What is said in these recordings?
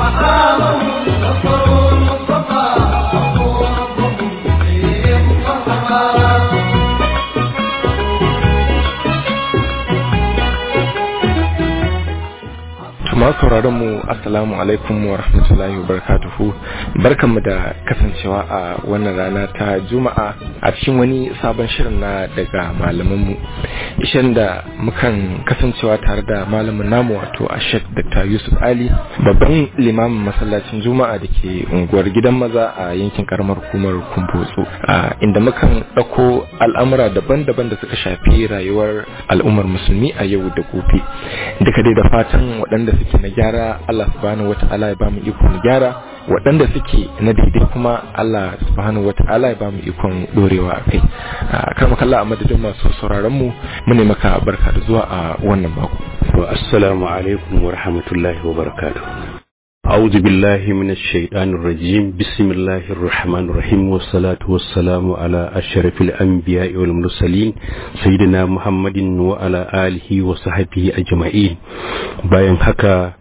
مقامه نصروا المصطفى ربوا ربهم بهم مرحبا Tuma sauraron mu assalamu alaikum wa rahmatullahi wa barakatuhu barkanmu da kasancewa a wannan rana ta juma'a a cikin wani sabon shirin na daga malamanmu ishan da mukan kasancewa tare da malamin namu wato a shek dr yusuf ali babban limamin masallacin juma'a da ke unguwar gidan maza a yankin karamar hukumar kumbotso a inda mukan ɗauko al'amura daban-daban da suka shafi rayuwar al'ummar musulmi a yau da gobe duka dai da fatan waɗanda suke na gyara Allah subhanahu wata'ala ya bamu iko na gyara waɗanda suke na daidai kuma Allah subhanahu wata'ala ya bamu ikon dorewa a kai kar makalla a madadin masu sauraron mu mu ne maka barka da zuwa a wannan mako wa assalamu alaikum wa rahmatullahi wa barakatuh أعوذ بالله من الشيطان الرجيم بسم الله الرحمن الرحيم والصلاة والسلام على أشرف الأنبياء والمرسلين سيدنا محمد وعلى آله وصحبه أجمعين bayan haka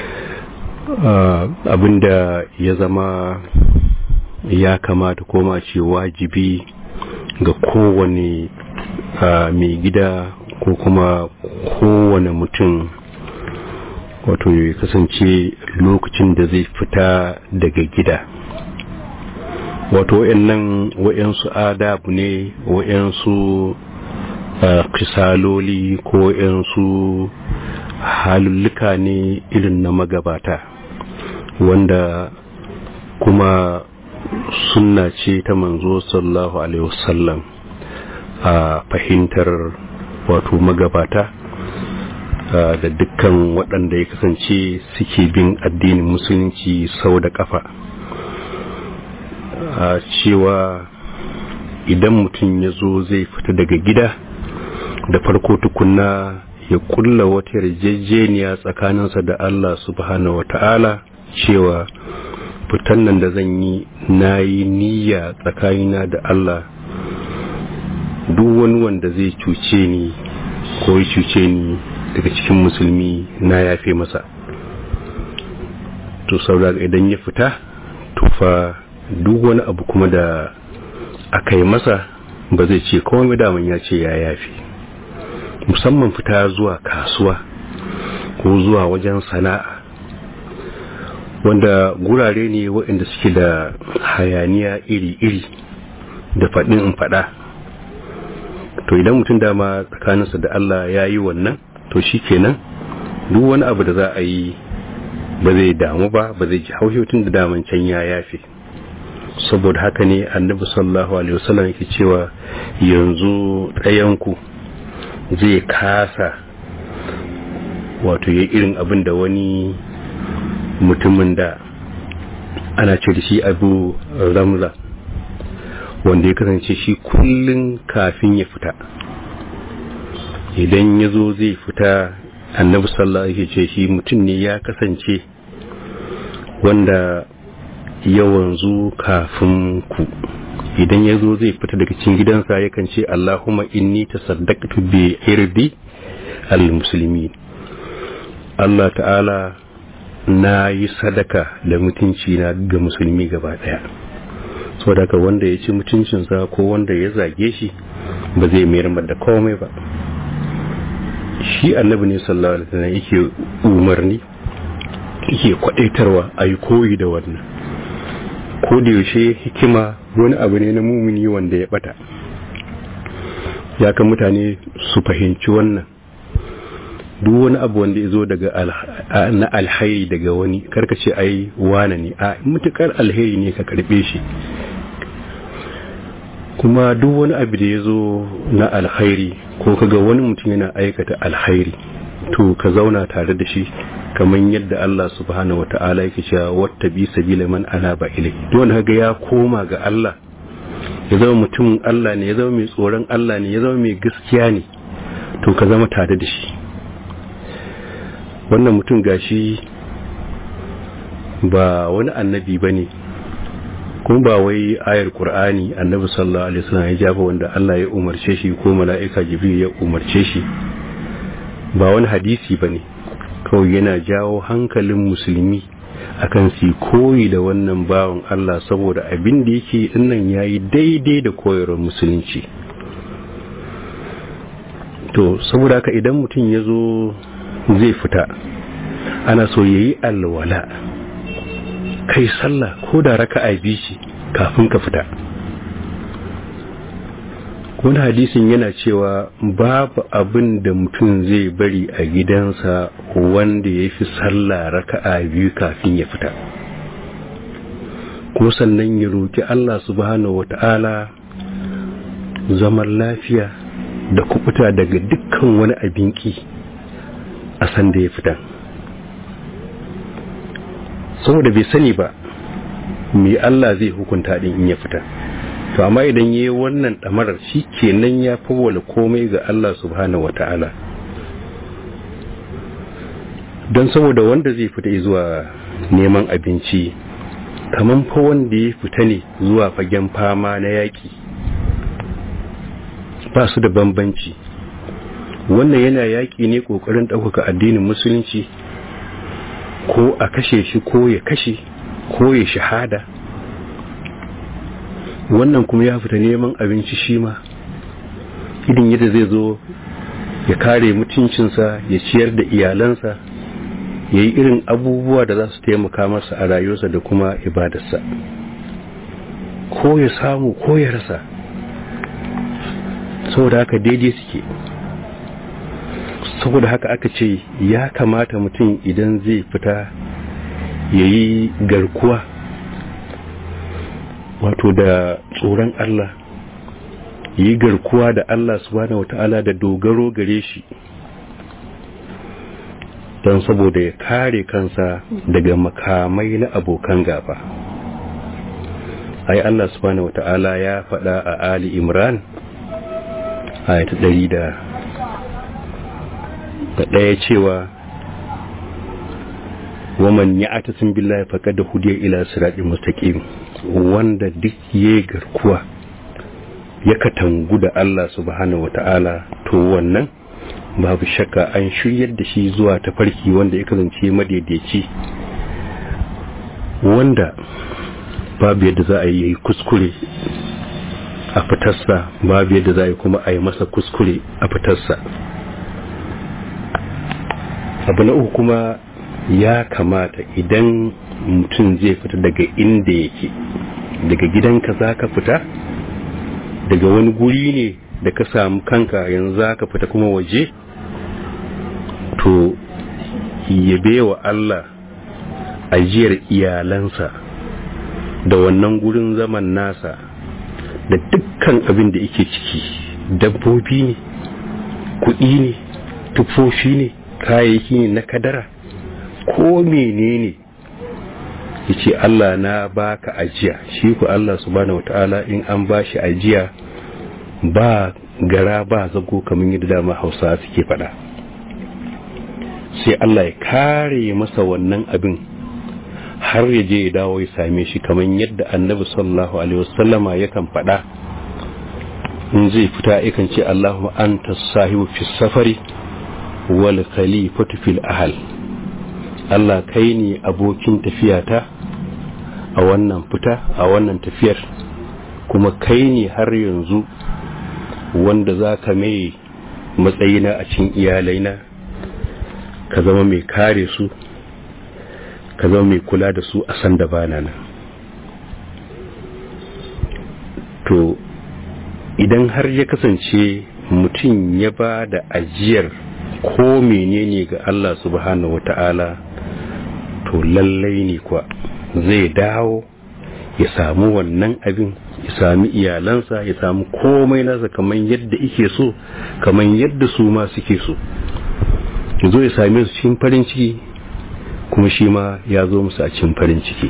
abinda ya zama ya kamata koma ce wajibi ga kowane mai gida ko kuma kowane mutum wato ya kasance lokacin da zai fita daga gida wato wayannan wayansu adabu ne wayansu kisaloli ko wayansu halulluka ne irin na magabata wanda kuma sunna ce ta manzo sallallahu alaihi wasallam a fahimtar wato magabata da dukkan waɗanda ya kasance suke bin addinin musulunci sau da ƙafa a cewa idan mutum ya zo zai fita daga gida da farko tukunna ya kulla wata yarjejeniya tsakaninsa da Allah subhanahu wata'ala cewa fitan nan da zan yi na yi niyya tsakanina da Allah duk wani wanda zai cuce ni ko ya cuce ni daga cikin musulmi na yafe masa to saboda idan ya fita tufa duk wani abu kuma da aka yi masa ba zai ce kawai daman ya ce ya yafe musamman fita zuwa kasuwa ko zuwa wajen sana'a wanda gurare ne waɗanda suke da hayaniya iri-iri da faɗin in faɗa to idan mutum dama tsakaninsa da Allah ya yi wannan to shi kenan duk wani abu da za a yi ba zai damu ba ba zai ji haushotun da daman can ya yafe saboda haka ne annabi sallallahu alaihi wasallam yake cewa yanzu ɗayanku zai kasa wato ya irin abin da wani mutumin da ana ce da shi abu ramza wanda ya kasance shi kullum kafin ya fita idan ya zo zai fita annabi sallallahu alaihi ce shi mutum ne ya kasance wanda yawanzu kafin ku idan ya zo zai fita daga cikin gidansa yakan ce Allahumma inni tasaddaqtu bi irdi al-muslimin Allah ta'ala na yi sadaka da mutunci na ga musulmi gaba daya saboda ka wanda ya ci mutuncinsa ko wanda ya zage shi ba zai mayar da komai ba shi annabi ne sallallahu alaihi wasallam yake umarni yake kwadaitarwa a yi koyi da wannan ko da yaushe hikima wani abu ne na mumini wanda ya bata ya kan mutane su fahimci wannan duk wani abu wanda ya zo daga na alhairi daga wani karkace ai wane ne a mutukar alheri ne ka karbe shi kuma duk wani abu da ya zo na alhairi ko kaga wani mutum yana aikata alhairi to ka zauna tare da shi kamar yadda Allah subhanahu wata'ala yake cewa wata bi sabila man ana ba ilai don kaga ya koma ga Allah ya zama mutumin Allah ne ya zama mai tsoron Allah ne ya zama mai gaskiya ne to ka zama tare da shi wannan mutum gashi ba wani annabi bane kuma ba wai ayar qur'ani annabi sallallahu alaihi wasallam ya jaba wanda Allah ya umarce shi ko mala'ika jibril ya umarce shi ba wani hadisi bane kawai yana jawo hankalin musulmi akan su koyi da wannan bawan Allah saboda abin da yake dinnan yayi daidai da koyarwar musulunci to saboda haka idan mutum ya zo zai fita ana so yayi alwala kai sallah ko da raka'a biyu ce kafin ka fita wani hadisin yana cewa babu abin da mutum zai bari a gidansa wanda ya fi sallah raka'a biyu kafin ya fita ko sannan ya roki Allah subhanahu wata'ala zaman lafiya da kubuta daga dukkan wani abinki a sanda ya fita saboda bai sani ba me Allah zai hukunta din in ya fita to amma idan yayi wannan damarar shi kenan ya fawwala komai ga Allah subhanahu wata'ala don saboda wanda zai fita zuwa neman abinci kaman fa wanda ya fita ne zuwa fagen fama na yaki ba su da bambanci wannan yana yaki ne kokarin ɗaukaka addinin musulunci ko a kashe shi ko ya kashe ko ya shahada wannan kuma ya fita neman abinci shi ma idin yadda zai zo ya kare mutuncinsa ya ciyar da iyalansa ya yi irin abubuwa da za su taimaka masa a rayuwarsa da kuma ibadarsa ko ya samu ko ya rasa saboda haka daidai suke saboda haka aka ce ya kamata mutum idan zai fita ya yi garkuwa wato da tsoron Allah yi garkuwa da Allah subhanahu wata'ala da dogaro gare shi don saboda ya kare kansa daga makamai na abokan gaba ai Allah subhanahu wata'ala ya faɗa a Ali Imran ayata ɗari da ɗaya cewa waman ya atasin billahi faqad hudiya ila siratin mustaqim wanda duk ya garkuwa ya katangu da Allah subhanahu wata'ala to wannan babu shakka an shiryar da shi zuwa tafarki wanda ya kasance madaidaici wanda babu yadda za a yi kuskure a fitarsa babu yadda za a yi kuma a yi masa kuskure a fitarsa abu na uku kuma ya kamata idan mutum zai fita daga inda yake daga gidanka za ka fita daga wani guri ne da ka samu kanka yanzu za ka fita kuma waje to yabe wa Allah ajiyar iyalansa da wannan gurin zaman nasa da dukkan abin da yake ciki dabbobi ne kuɗi ne tufofi ne kayayyaki ne na kadara ko menene yace Allah na baka ajiya shi ku Allah subhanahu wataala in an bashi ajiya ba gara ba zago kamar yadda dama Hausa suke faɗa sai Allah ya kare masa wannan abin har ya je ya dawo ya same shi kamar yadda Annabi sallallahu alaihi wasallama yakan faɗa in zai fita yakan ce Allahu anta sahibu fi safari wal khalifatu fil ahl Allah kai ne abokin tafiyata a wannan fita a wannan tafiyar kuma kai ne har yanzu wanda za ka mai matsayina a cikin iyalaina ka zama mai kare su ka zama mai kula da su a san da bana nan to idan har ya kasance mutum ya ba da ajiyar ko menene ga Allah subhanahu wata'ala to lallai ne kuwa zai dawo ya samu wannan abin ya sami iyalansa ya samu komai nasa kamar yadda ike so kamar yadda su ma suke so ya zo ya same su cikin farin ciki kuma shi ma ya zo musu a cikin farin ciki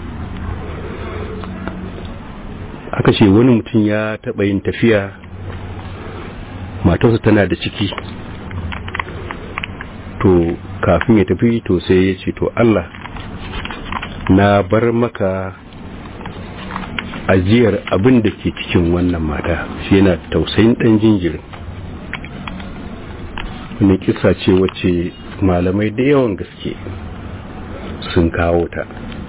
aka ce wani mutum ya taɓa yin tafiya matarsa tana da ciki to kafin ya tafi to sai ya ce to Allah na bar maka ajiyar abin da ke cikin wannan mata shi yana tausayin dan jinjirin wani kisa ce wacce malamai da yawan gaske sun kawo ta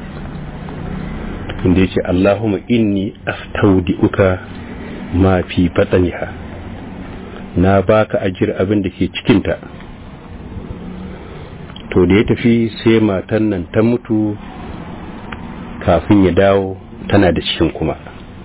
inda ya ce Allahumma inni astaudi'uka ma fi batsaniha na baka ajiyar abin da ke cikinta to da ya tafi sai matan nan ta mutu kafin ya dawo tana da cikin kuma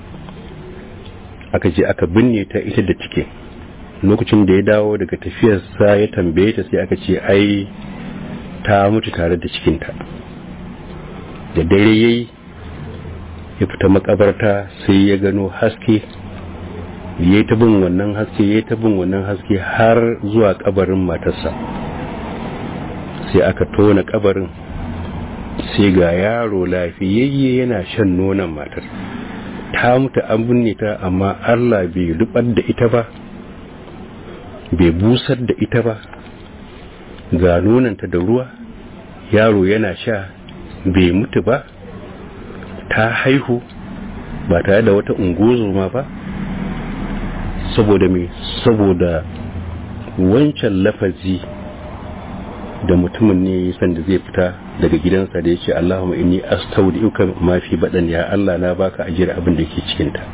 aka je aka binne ta ita da cikin lokacin da ya dawo daga tafiyarsa ya tambaye ta sai aka ce ai ta mutu tare da cikinta da dare yayi ya fita makabarta sai ya gano haske ya ta bin wannan haske ya ta bin wannan haske har zuwa kabarin matarsa sai aka tona kabarin sai ga yaro lafiyayye yana shan nonon matar ta mutu an binne ta amma Allah bai rubar da ita ba bai busar da ita ba ga nonanta da ruwa yaro yana sha bai mutu ba ta haihu ba tare da wata ungozoma ba saboda me saboda wancan lafazi da mutumin ne sanda zai fita daga gidansa da ya ce Allahumma inni astaudi'uka ma fi badan ya Allah na baka ajiyar abin da ke cikin ta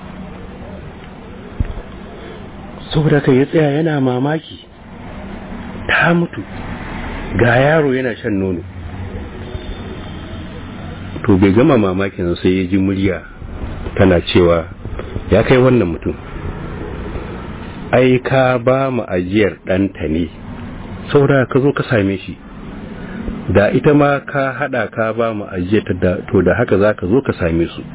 saboda kai ya tsaya yana mamaki ta mutu ga yaro yana shan nono to bai gama mamakin sai ya ji murya tana cewa ya kai wannan mutum ai ka ba mu ajiyar ɗanta ne saboda ka zo ka same shi da ita ma ka hada ka ba mu ajiyar da to da haka za ka zo ka same su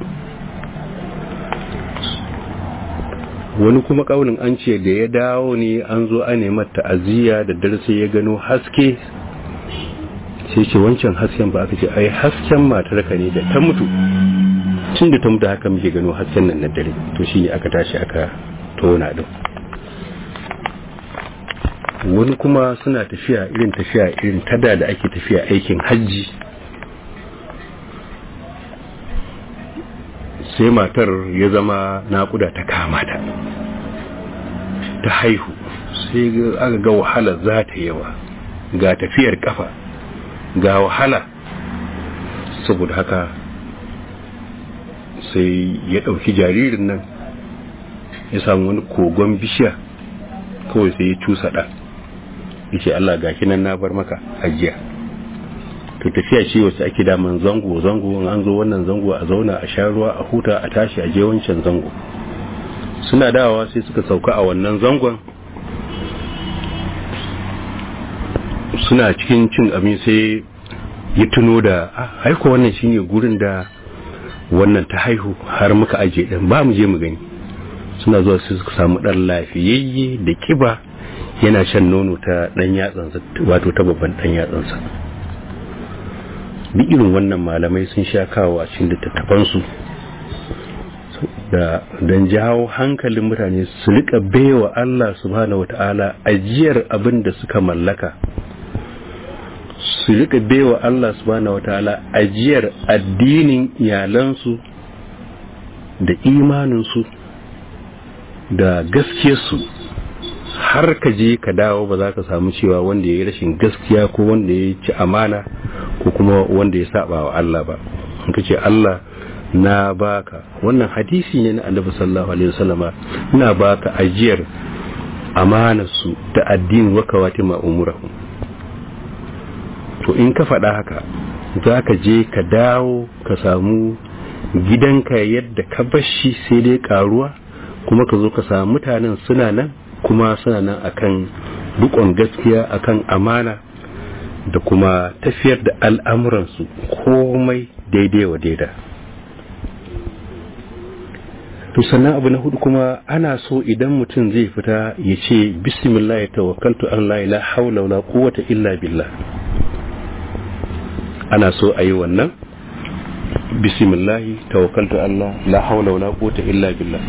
wani kuma kaunin an ce da ya dawo ne an zo a neman ta'aziyya da darasi ya gano haske sai ce wancan hasken ba aka ce ai hasken matarka ne da ta mutu tun da ta mutu haka muke gano hasken nan na dare to shine aka tashi aka tona din wani kuma suna tafiya irin tafiya irin tada da ake tafiya aikin hajji sai matar ya zama naƙuda ta kama ta ta haihu sai aka ga wahala za ta yawa ga tafiyar kafa ga wahala saboda haka sai ya ɗauki jaririn nan ya samu wani kogon bishiya kawai sai ya cusa ɗan yace Allah gashi nan na bar maka ajiya to tafiya ce wacce ake daman zango zango in an zo wannan zango a zauna a sha ruwa a huta a tashi a je wancan zango suna dawowa sai suka sauka a wannan zangon suna cikin cin abin sai ya tuno da haiko wannan shine gurin da wannan ta haihu har muka aje din ba mu je mu gani suna zuwa sai suka samu dan lafiyayye da kiba yana shan nono ta dan yatsansa wato ta babban dan yatsansa duk irin wannan malamai sun sha kawo a cikin littattafansu da don jawo hankalin mutane su rika baiwa Allah subhanahu wata'ala ajiyar abin da suka mallaka su rika baiwa Allah subhanahu wata'ala ajiyar addinin iyalansu da imaninsu da gaskiyarsu har ka je ka dawo ba za ka samu cewa wanda ya yi rashin gaskiya ko wanda ya ci amana ko kuma wanda ya saba wa Allah ba in ka ce Allah na baka wannan hadisi ne na annabi sallallahu alaihi wasallama ina baka ajiyar amanarsu da addinin wakawati ma umurahu to in ka faɗa haka za ka je ka dawo ka samu gidanka yadda ka bashi sai dai karuwa kuma ka zo ka samu mutanen suna nan kuma suna nan akan rikon gaskiya akan amana da kuma tafiyar da al'amuransu komai daidai wa daida to sannan abu na hudu kuma ana so idan mutum zai fita ya ce bismillah ya tawakkaltu Allah la haula wala quwwata illa billah ana so a yi wannan bismillah tawakkaltu Allah la haula wala quwwata illa billah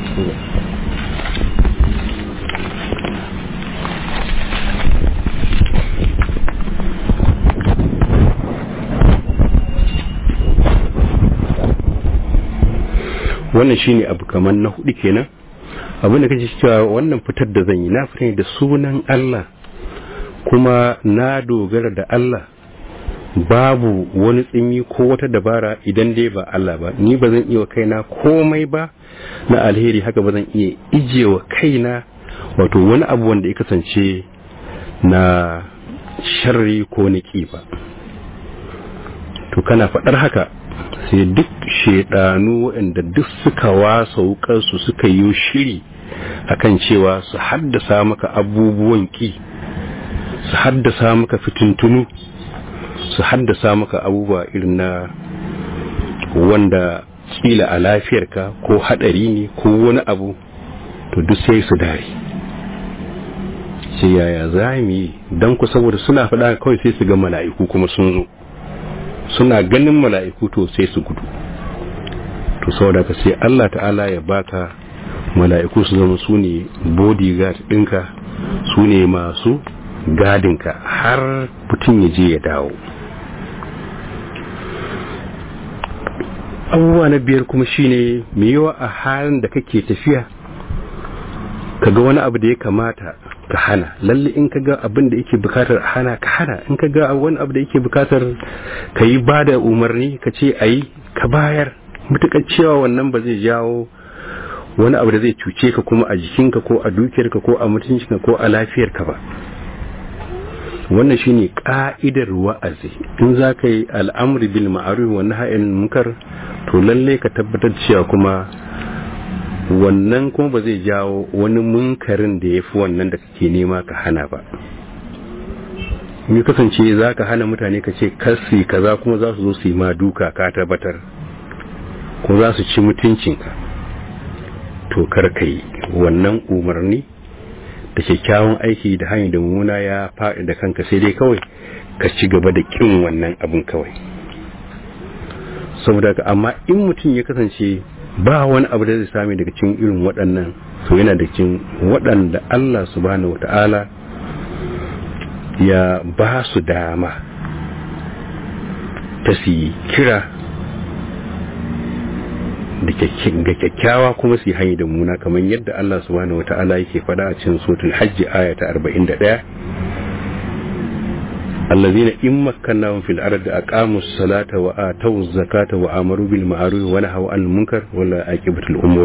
wannan shine abu kamar na hudu kenan abin da kace cewa wannan fitar da zan yi na fita da sunan Allah kuma na dogara da Allah babu wani tsimi ko wata dabara idan dai ba Allah ba ni ba zan iya wa kaina komai ba na alheri haka ba zan iya ije wa kaina wato wani abu wanda ya kasance na sharri ko na ba to kana faɗar haka sai duk shaidanu waɗanda duk suka wasa wukarsu suka yi shiri akan cewa su haddasa maka abubuwan ki su haddasa maka fitintunu su haddasa maka abubuwa irin na wanda kila a lafiyarka ko hadari ne ko wani abu to duk sai su dare sai yaya za mu yi don ku saboda suna faɗa kawai sai su ga mala'iku kuma sun zo suna ganin mala'iku to sai su gudu to saboda ka sai Allah ta'ala ya baka mala'iku su zama su ne bodyguard ɗinka su ne masu gadinka har mutum ya je ya dawo abubuwa na biyar kuma shine mai yawa a halin da kake tafiya kaga wani abu da ya kamata ka hana lalle in ka ga abin da yake bukatar a hana ka hana in ka ga wani abu da yake bukatar ka yi ba da umarni ka ce a yi ka bayar mutukar cewa wannan ba zai jawo wani abu da zai cuce ka kuma a jikinka ko a dukiyarka ko a mutuncinka ko a lafiyarka ba wannan shine ka'idar wa'azi in za ka yi al'amri bil ma'ruf wa nahyi munkar to lalle ka tabbatar cewa kuma wannan kuma ba zai jawo wani munkarin da ya fi wannan da kake nema ka hana ba in kasance za ka hana mutane ka ce kasi kaza kuma za su zo su yi ma duka ka tabbatar ko za su ci mutuncinka to kar ka yi wannan umarni da kyakkyawan aiki da hanyar da mummuna ya faɗi da kanka sai dai kawai ka ci gaba da ƙin wannan abin kawai saboda ka amma in mutum ya kasance ba wani abu da zai sami daga cikin irin waɗannan to yana da cikin waɗanda Allah subhanahu wata'ala ya ba su dama ta su kira da kyakkyawa kuma su yi hanyar da muna kamar yadda Allah subhanahu wa ta'ala yake fada a cikin suratul hajji aya ta 41 allazina in makkannahum fil ardi aqamus salata wa atawuz zakata wa amaru bil ma'ruf wa nahaw anil munkar wala aqibatul umur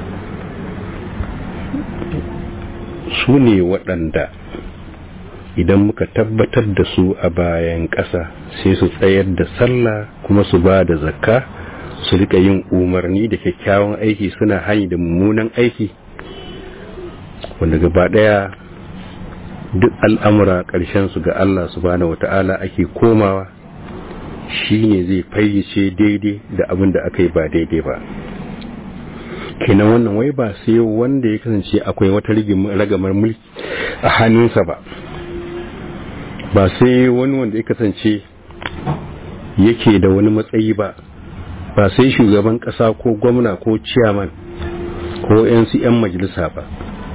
su ne waɗanda idan muka tabbatar da su a bayan ƙasa sai su tsayar da sallah kuma su ba da zakka su rika yin umarni da kyakkyawan aiki suna hani da mummunan aiki wanda gaba daya duk al'amura ƙarshen su ga Allah subhanahu wata'ala ake komawa shine zai fayyace daidai da abin da aka yi ba daidai ba kenan wannan wai ba sai wanda ya kasance akwai wata ragamar mulki a hannunsa ba ba sai wani wanda ya kasance yake da wani matsayi ba ba sai shugaban kasa ko gwamna ko ciyaman ko yan majalisa ba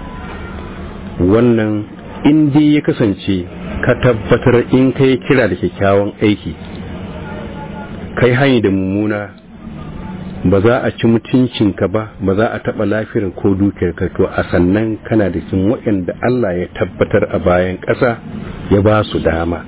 wannan in dai ya kasance ka tabbatar in kai kira da kyakkyawan aiki kai hanyar da mummuna ba za a ci mutuncinka ba ba za a taɓa lafiyar ko dukiyarka to a sannan kana da cikin waɗanda Allah ya tabbatar a bayan ƙasa ya ba su dama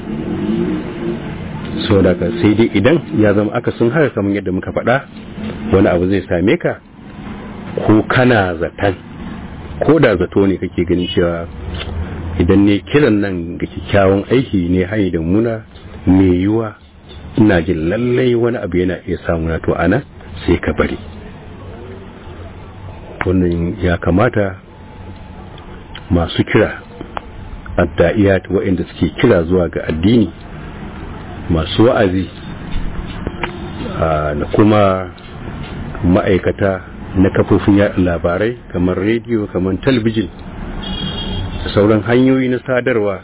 so daga sai dai idan ya zama aka sun haka kamar yadda muka faɗa wani abu zai same ka ko kana zaton ko da zato ne kake ganin cewa idan ne kiran nan ga kyakkyawan aiki ne hanyar da muna mai yiwa ina jin lallai wani abu yana iya samuna to ana sai ka bari wannan ya kamata masu kira adda'iyat waɗanda suke kira zuwa ga addini masu wa'azi da kuma ma'aikata na kafofin yaɗa labarai kamar rediyo kamar talbijin da sauran hanyoyi na sadarwa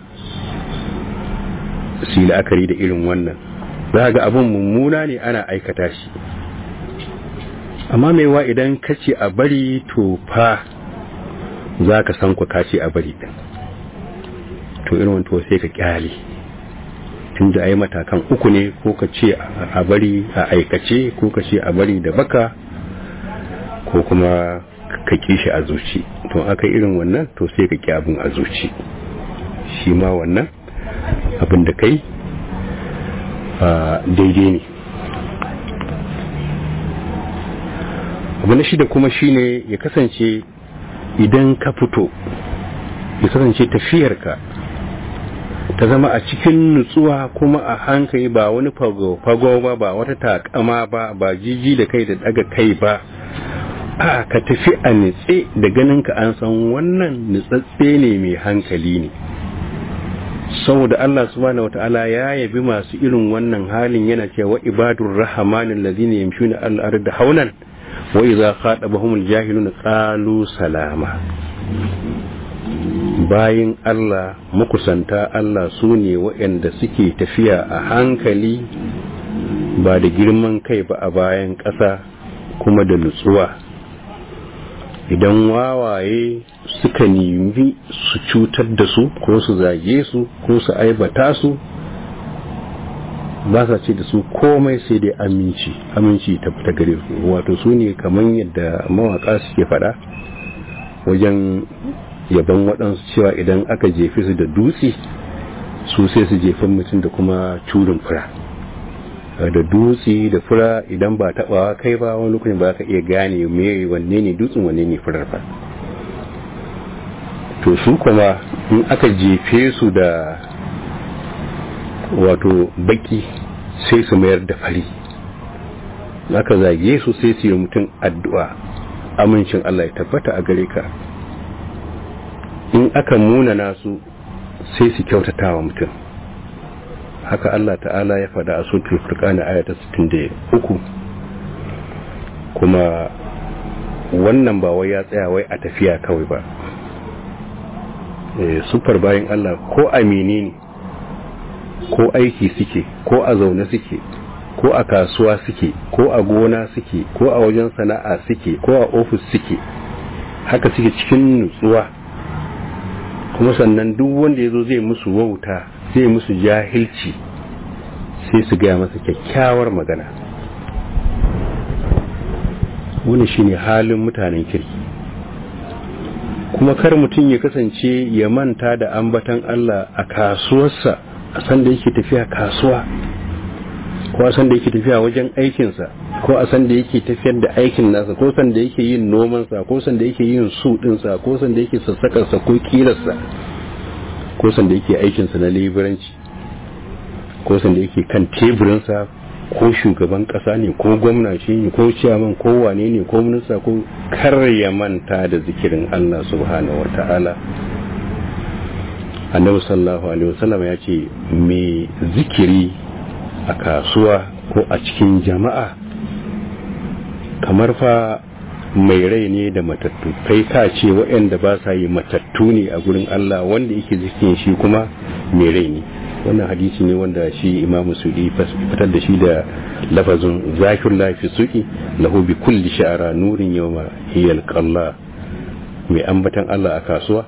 su yi la'akari da irin wannan za ga abin mummuna ne ana aikata shi amma maiwa idan ka ce a bari to fa za ka san ku ka ce a bari din to irin wanto sai ka kyale tun da ai matakan uku ne ko ka ce a bari a aikace ko ka ce a bari da baka ko kuma ka kishi a zuci to aka irin wannan to sai ka ki abin a zuci shi ma wannan abin da kai daidai ne abu na shida kuma shine ya kasance idan ka fito ya kasance tafiyarka ta zama a cikin nutsuwa kuma a hankali ba wani fago ba ba wata takama ba ba jiji da kai da daga kai ba a ka tafi a nitse da ganin ka an san wannan nitsatse ne mai hankali ne saboda Allah subhanahu wata'ala ya yabi masu irin wannan halin yana cewa ibadur rahmanin ladina yamshuna al-ardi haunan wa idza khatabahumul jahiluna qalu salama bayin Allah makusanta Allah su ne waɗanda suke tafiya a hankali ba da girman kai ba a bayan ƙasa kuma da nutsuwa idan wawaye suka nemi su cutar da su ko su zage su ko su aibata su ba sa ce da su komai sai dai aminci aminci ta fita gare su wato su ne kamar yadda mawaka suke faɗa wajen yaban waɗansu cewa idan aka jefe su da dutse su sai su jefan mutum da kuma curin fura da dutse da fura idan ba taɓawa kai ba wani lokacin ba ka iya gane me wanne ne dutsen wanne ne furar ba to su kuma in aka jefe su da wato baki sai su mayar da fari aka zage su sai su yi mutum addu'a amincin Allah ya tabbata a gare ka in aka munana su sai su kyautata wa mutum haka Allah ta'ala ya faɗa a sutul furqani ayata 63 kuma wannan ba wai ya tsaya wai a tafiya kawai ba eh sufar bayan Allah ko amini ne ko aiki suke ko a zaune suke ko a kasuwa suke ko a gona suke ko a wajen sana'a suke ko a ofis suke haka suke cikin nutsuwa kuma sannan duk wanda ya zo zai musu wauta zai musu jahilci sai su gaya masa kyakkyawar magana wani shine halin mutanen kirki kuma kar mutum ya kasance ya manta da ambatan Allah a kasuwarsa a san da yake tafiya kasuwa ko a san da yake tafiya wajen aikinsa ko a san da yake tafiyar da aikin nasa ko san da yake yin nomansa ko san da yake yin su dinsa ko san da yake sassakarsa ko kilarsa ko san da yake aikinsa na leburanci ko san da yake kan teburinsa ko shugaban kasa ne ko gwamna shi ne ko ciyaman ko wane ne ko minista ko kar ya manta da zikirin Allah subhanahu wata'ala annabi sallallahu alaihi wasallam ya ce me zikiri a kasuwa ko a cikin jama'a kamar fa mai rai ne da matattu kai ka ce waɗanda ba sa yi matattu ne a gurin Allah wanda yake zikin shi kuma mai rai ne wannan hadisi ne wanda shi imamu suɗi fitar da shi da lafazin zakir lafi suki lahu bi kulli sha'ara nurin yawma hiyal qalla mai ambatan Allah a kasuwa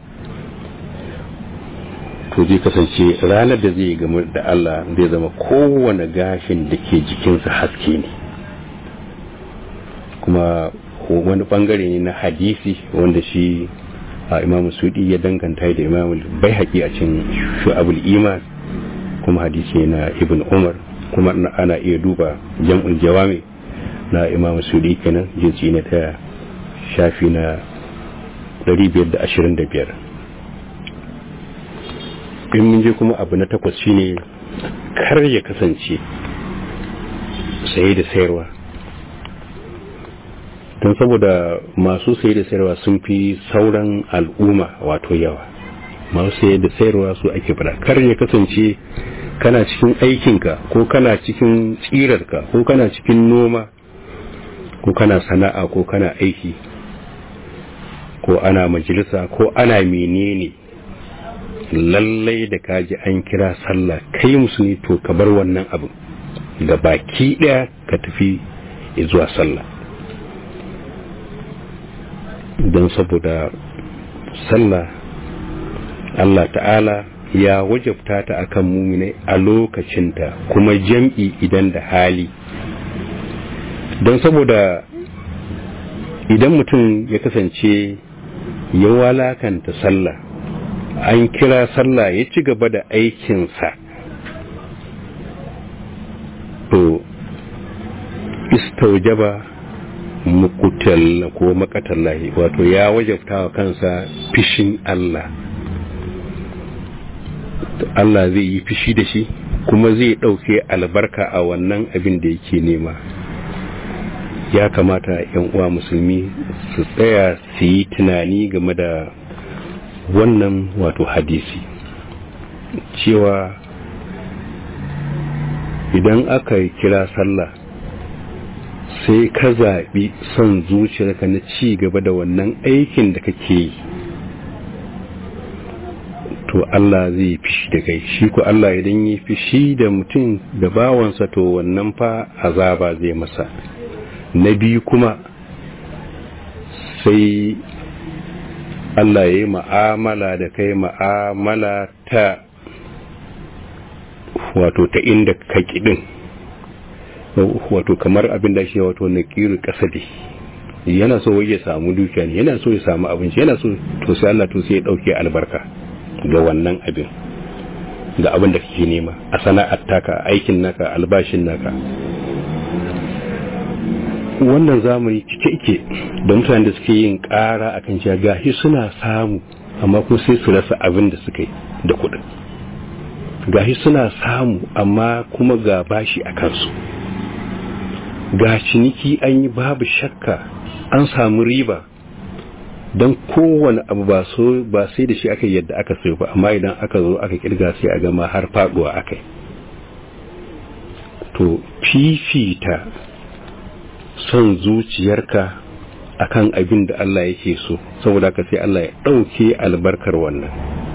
to zai kasance ranar da zai gamu da Allah zai zama kowane gashin da ke jikinsa haske ne kuma wani bangare ne na hadisi wanda shi a imamu sudi ya danganta da imamu bai haƙi a cin shu'abul iman kuma hadisi na ibn umar kuma ana iya duba jam'ul jawami na imamu sudi kenan jinsi na ta shafi na 525 in mun je kuma abu na takwas shine kar ya kasance saye da sayarwa don saboda masu saye da sayarwa sun fi sauran al'umma wato yawa masu saye da sayarwa su ake fada kar ya kasance kana cikin aikinka ko kana cikin tsirarka ko kana cikin noma ko kana sana'a ko kana aiki ko ana majalisa ko ana menene lallai da kaji an kira sallah kai musulmi to ka bar wannan abin da baki daya ka tafi zuwa sallah don saboda sallah Allah ta'ala ya wajabta ta akan muminai a lokacinta kuma jam'i idan da hali don saboda idan mutum ya kasance ya walakanta sallah an kira sallah ya ci gaba da aikinsa to istaujaba mukutal ko makatallahi wato ya wajabta wa kansa fishin Allah Allah zai yi fishi da shi kuma zai ɗauke albarka a wannan abin da yake nema ya kamata yan uwa musulmi su tsaya su yi tunani game da wannan wato hadisi cewa idan aka kira sallah sai ka zaɓi son zuciyarka na ci gaba da wannan aikin da kake yi to Allah zai fishi da kai shi ko Allah idan yi fishi da mutum da bawansa to wannan fa azaba zai masa na biyu kuma sai Allah ya yi ma'amala da kai ma'amala ta wato ta inda ka kiɗin wato kamar abin da shi wato na ƙiri ƙasadi yana so ya samu dukiya ne yana so ya samu abinci yana so to sai Allah to sai ya ɗauke albarka ga wannan abin ga abin da kake nema a sana'ar taka aikin naka albashin naka wannan zamani cike ike da mutane da suke yin ƙara akan cewa gashi suna samu amma kuma sai su rasa abin da suka yi da kuɗin gashi suna samu amma kuma ga bashi a kansu ga ciniki an yi babu shakka an samu riba don kowane abu ba so ba sai da shi aka yadda aka sayo ba amma idan aka zo aka kirga sai a gama har faduwa aka yi to fifita son zuciyarka akan abin da Allah yake so saboda ka sai Allah ya ɗauke albarkar wannan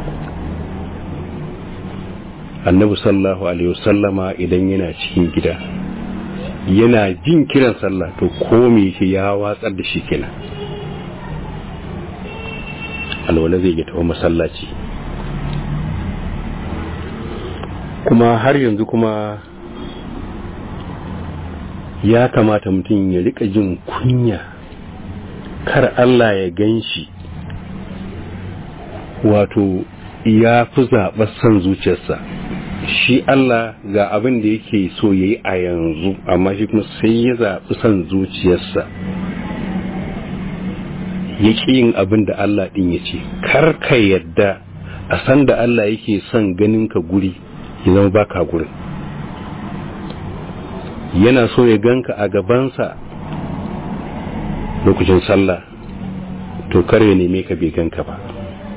annabi sallallahu alaihi wasallama idan yana cikin gida yana jin kiran sallah to komai shi ya watsar da shi kenan alwala zai ya tafi masallaci kuma har yanzu kuma ya kamata mutum ya rika jin kunya kar Allah ya gan shi wato ya fi zaɓar son zuciyarsa shi Allah ga abin da yake so ya yi a yanzu amma shi kuma sai ya zaɓi son zuciyarsa ya ƙi yin abin da Allah ɗin ya ce kar ka yadda a san da Allah yake son ganin ka guri ya zama baka gurin yana so ya ganka a gabansa lokacin sallah to kar ya neme ka bai ganka ba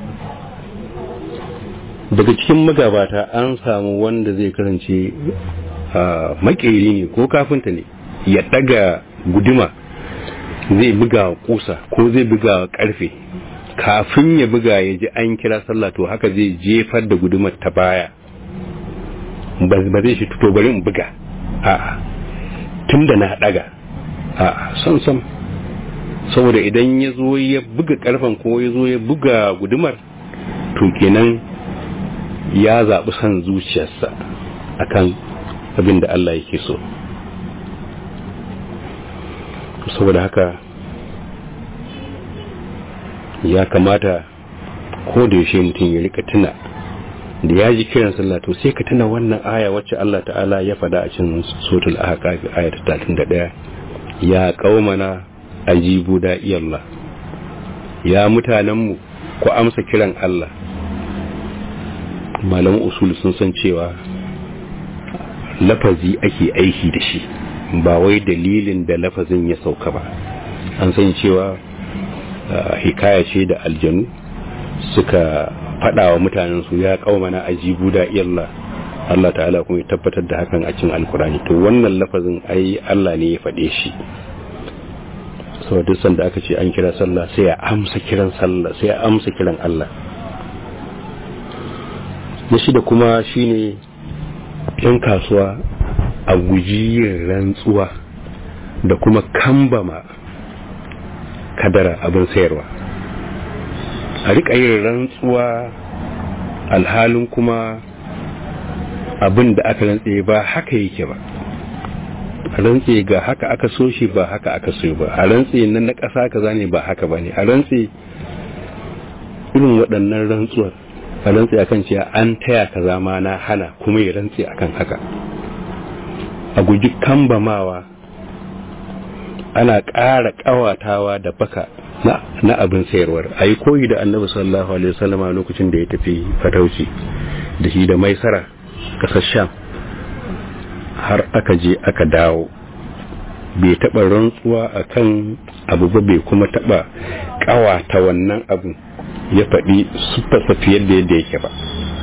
daga cikin magabata an samu wanda zai karance makeri ne ko kafinta ne ya daga guduma zai buga kusa ko zai buga karfe kafin ya buga ya ji an kira sallah to haka zai jefar da gudumar ta baya ba zai shi to bari in buga a'a tun da na daga a'a son son saboda idan ya zo ya buga karfen ko ya zo ya buga gudumar to kenan ya zaɓi son zuciyarsa akan abin da Allah yake so saboda haka ya kamata ko da yaushe mutum ya rika tuna da ya ji kiran sallah to sai ka tuna wannan aya wacce Allah ta'ala ya faɗa a cikin suratul ahqaf aya ta 31 ya qaumana ajibu da iyallah ya mutanenmu ku amsa kiran Allah malaman usul sun san cewa lafazi ake aiki da shi ba wai dalilin da lafazin ya sauka ba an san cewa hikaya ce da aljanu suka faɗa wa mutanen su ya kaumana ajibu da iyallah Allah ta'ala kuma ya tabbatar da hakan a cikin alkurani to wannan lafazin ai Allah ne ya faɗe shi sau duk sanda aka ce an kira sallah sai ya amsa kiran sallah sai ya amsa kiran Allah na shida kuma shine yan kasuwa a guji yin rantsuwa da kuma kambama kadara abin sayarwa a riƙa yin rantsuwa alhalin kuma abin da aka rantse ba haka yake ba a rantse ga haka aka so shi ba haka aka so ba a rantse nan na ƙasa kaza ne ba haka ba ne a rantse irin waɗannan rantsuwar a rantse akan cewa an taya kaza ma na hana kuma ya rantse akan haka a guji kambamawa ana ƙara ƙawatawa da baka na, na abin sayarwar a yi koyi da annabi sallallahu alaihi wasallama lokacin da ya tafi fatauci da shi da maisara ƙasar sham har aka je aka dawo bai taɓa rantsuwa a kan abu ba bai kuma taɓa ƙawata wannan abu ya faɗi siffarsa fiye da yadda yake ba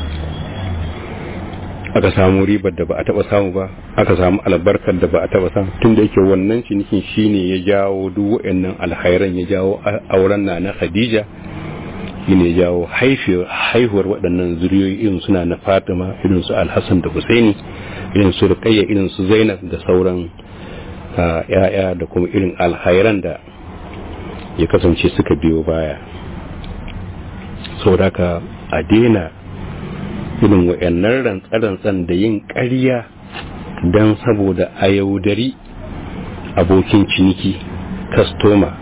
aka samu ribar da ba a taba samu ba aka samu albarkar da ba a taba samu tun da yake wannan cinikin shine ya jawo duk waɗannan alkhairan ya jawo auren na na Khadija shine ya jawo haihuwar waɗannan zuriyoyi irin suna na Fatima irin su Al-Hassan da Husaini irin su Ruqayya irin su Zainab da sauran ya'ya da kuma irin alkhairan da ya kasance suka biyo baya saboda ka a daina irin wa'annan rantsarantsan da yin ƙarya don saboda a yaudari abokin ciniki kastoma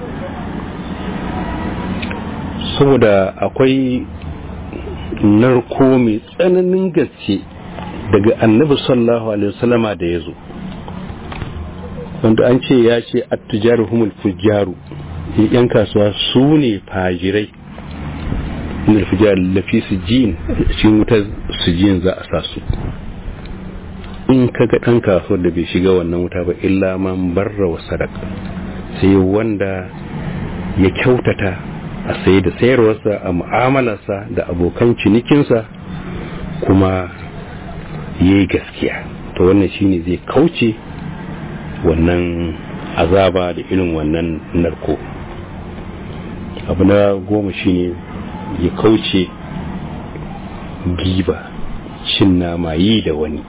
saboda akwai narko mai tsananin gaske daga annabi sallallahu alaihi wasallama da ya zo wanda an ce ya ce attujaru humul fujjaru yan kasuwa su ne fajirai min alfijar lafi sijin cikin wutar sijin za a sa su in ka ga ɗan kasuwar da bai shiga wannan wuta ba illa man barra wa sadaka sai wanda ya kyautata a sai da sayarwarsa a mu'amalarsa da abokan cinikinsa kuma ya yi gaskiya to wannan shine zai kauce wannan azaba da irin wannan narko abu na goma shine ya kauce giba cin nama yi da wani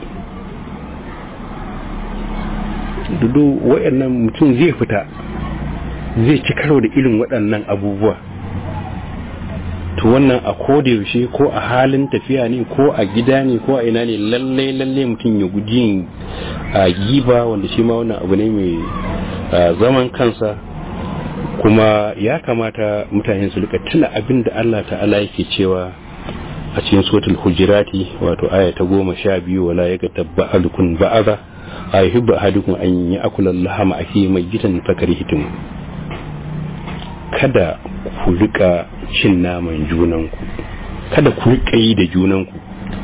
dudu waɗannan mutum zai fita zai ci karo da irin waɗannan abubuwa to wannan a yaushe ko a halin tafiya ne ko a gida ne ko a ina ne lallai lallai mutum ya guji yin giba wanda shi ma wannan abu ne mai zaman kansa kuma ya kamata mutane su rika tuna abin da Allah ta'ala yake cewa a cikin suratul hujurati wato aya ta goma sha biyu wala ya gata ba'adukun ba'aza a yi hibba hadukun an yi akulan lahama ake mai gitan fakari hitin kada ku rika cin naman junanku kada ku rika yi da junanku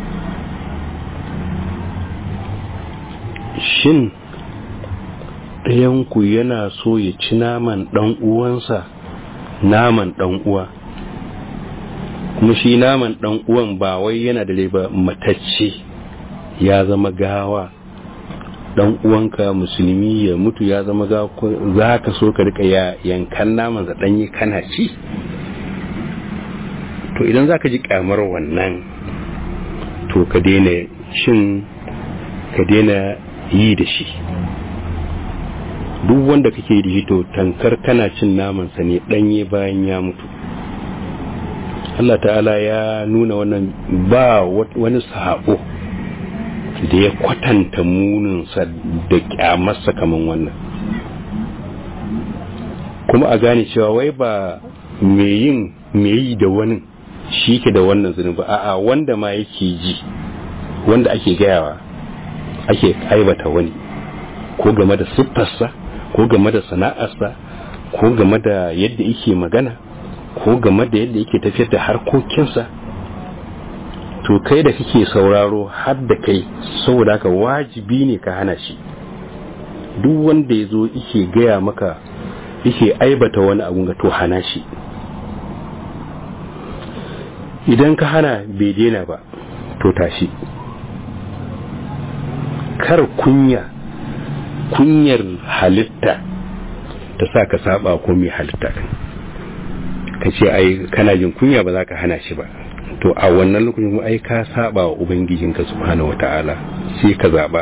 shin ɗayanku yana so ya ci naman ɗan uwansa naman ɗan uwa kuma shi naman ɗan uwan ba wai yana da ba matacce ya zama gawa ɗan uwanka musulmi ya mutu ya zama gawa za ka so ka rika ya yankan naman za ɗanyi kana ci to idan za ka ji kamar wannan to ka daina cin ka daina yi da shi duk wanda kake da shi to tankar kana cin namansa ne danye bayan ya mutu Allah ta'ala ya nuna wannan ba wani sabo da ya kwatanta muninsa da kyamarsa kaman wannan kuma a gane cewa wai ba mai yin mai yi da wani shi ke da wannan zunubi a'a wanda ma yake ji wanda ake gayawa ake aibata wani ko game da siffarsa ko game da sana'arsa ko game da yadda yake magana ko game da yadda yake tafiyar da harkokinsa to kai da kake sauraro har da kai saboda haka wajibi ne ka hana shi duk wanda ya zo yake gaya maka yake aibata wani abun ga to hana shi idan ka hana bai daina ba to tashi kar kunya kunyar halitta ta sa ka saba ko mai halitta ka ce ai kana jin kunya ba za ka hana shi ba to a wannan lokacin mu ai ka saba wa ubangijinka subhanahu wata'ala sai ka zaba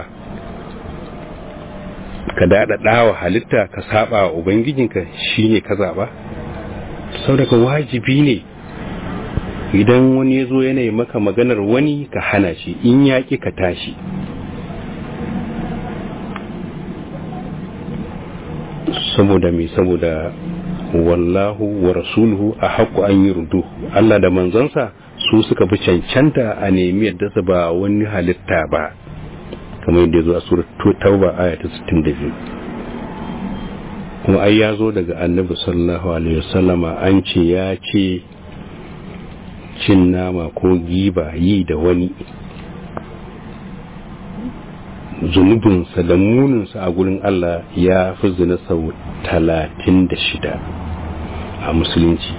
ka dada dawa halitta ka saba wa ubangijinka shine ka zaba saboda wajibi ne idan wani ya zo yanayi maka maganar wani ka hana shi in yaƙi ka tashi saboda mai saboda wallahu wa rasuluhu a haƙƙo an yi rudu Allah da manzansa su suka fi cancanta a nemi yadda su ba wani halitta ba kamar yadda ya zo a surat tauba aya ta 62 kuma ai ya zo daga annabi sallallahu alaihi wasallama an ce ya ce cin nama ko giba yi da wani zunubinsa da muninsa a gurin Allah ya fi zina sau talatin da shida a musulunci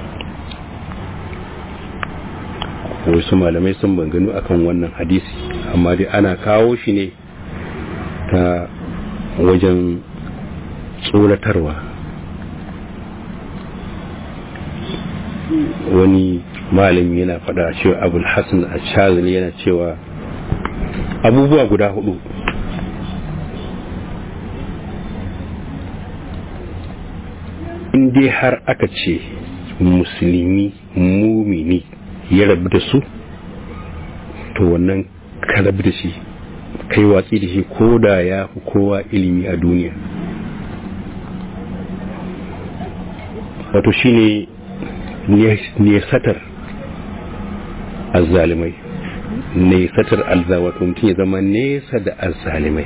wasu malamai sun banganu akan wannan hadisi amma dai ana kawo shi ne ta wajen tsoratarwa wani malami yana fada cewa abul hassan a shazili yana cewa abubuwa guda hudu in dai har aka ce musulmi mumini ya rabu da su to wannan ka rabu da shi kai watsi da shi ko da ya fi kowa ilimi a duniya wato shine nesatar azzalimai nesatar alza wato mutum ya zama nesa da azzalimai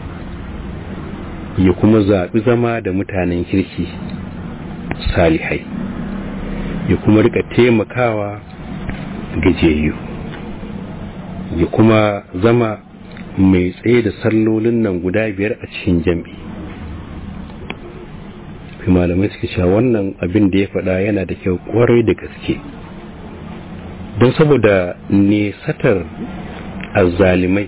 ya kuma zaɓi zama da mutanen kirki salihai ya kuma rika taimakawa gajiyayyu ya kuma zama mai tsaye da sallolin nan guda biyar a cikin jam'i fi malamai suke cewa wannan abin da ya faɗa yana da kyau kwarai da gaske don saboda nesatar azzalimai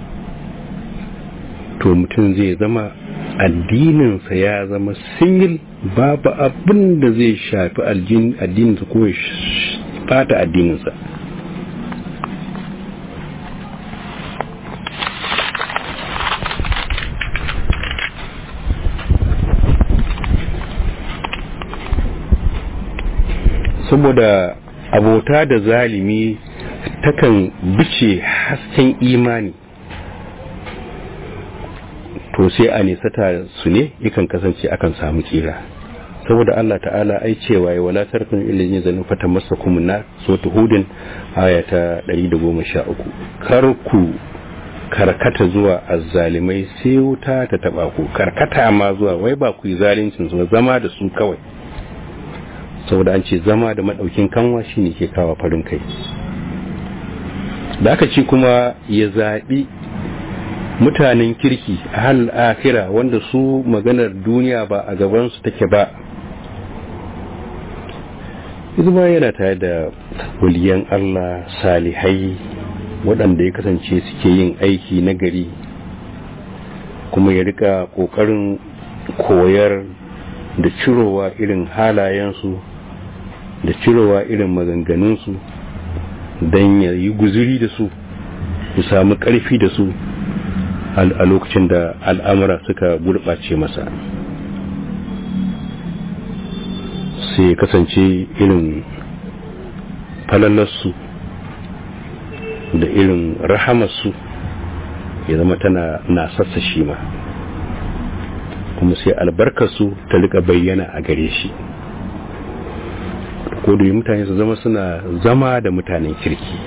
to mutum zai zama addininsa ya zama singil babu abin da zai shafi addininsa ko ya fata addininsa saboda abota da zalimi takan bice hasken imani to sai a nisata su ne yakan kasance akan samu tsira saboda Allah ta'ala ai cewa ya wala tarkun ilin yin zanen fata masa kuma na so hudin aya ta 113 kar ku karkata zuwa azzalimai sai wuta ta taba ku karkata ma zuwa wai ba ku yi zalincin su zama da su kawai saboda an ce zama da madaukin kanwa shine ke kawo farin kai da aka ce kuma ya zaɓi mutanen kirki a hal akira wanda su maganar duniya ba a gabansu take ba izuma yana tare da waliyan Allah salihai waɗanda ya kasance suke yin aiki na gari kuma ya rika ƙoƙarin koyar da cirowa irin halayensu da cirowa irin maganganunsu don ya yi guzuri da su ya samu ƙarfi da su a lokacin da al'amura suka gurɓace masa sai kasance irin falalarsu da irin rahamarsu ya zama tana na sassa shi ma kuma sai albarkarsu ta rika bayyana a gare shi ko da mutane su zama suna zama da mutanen kirki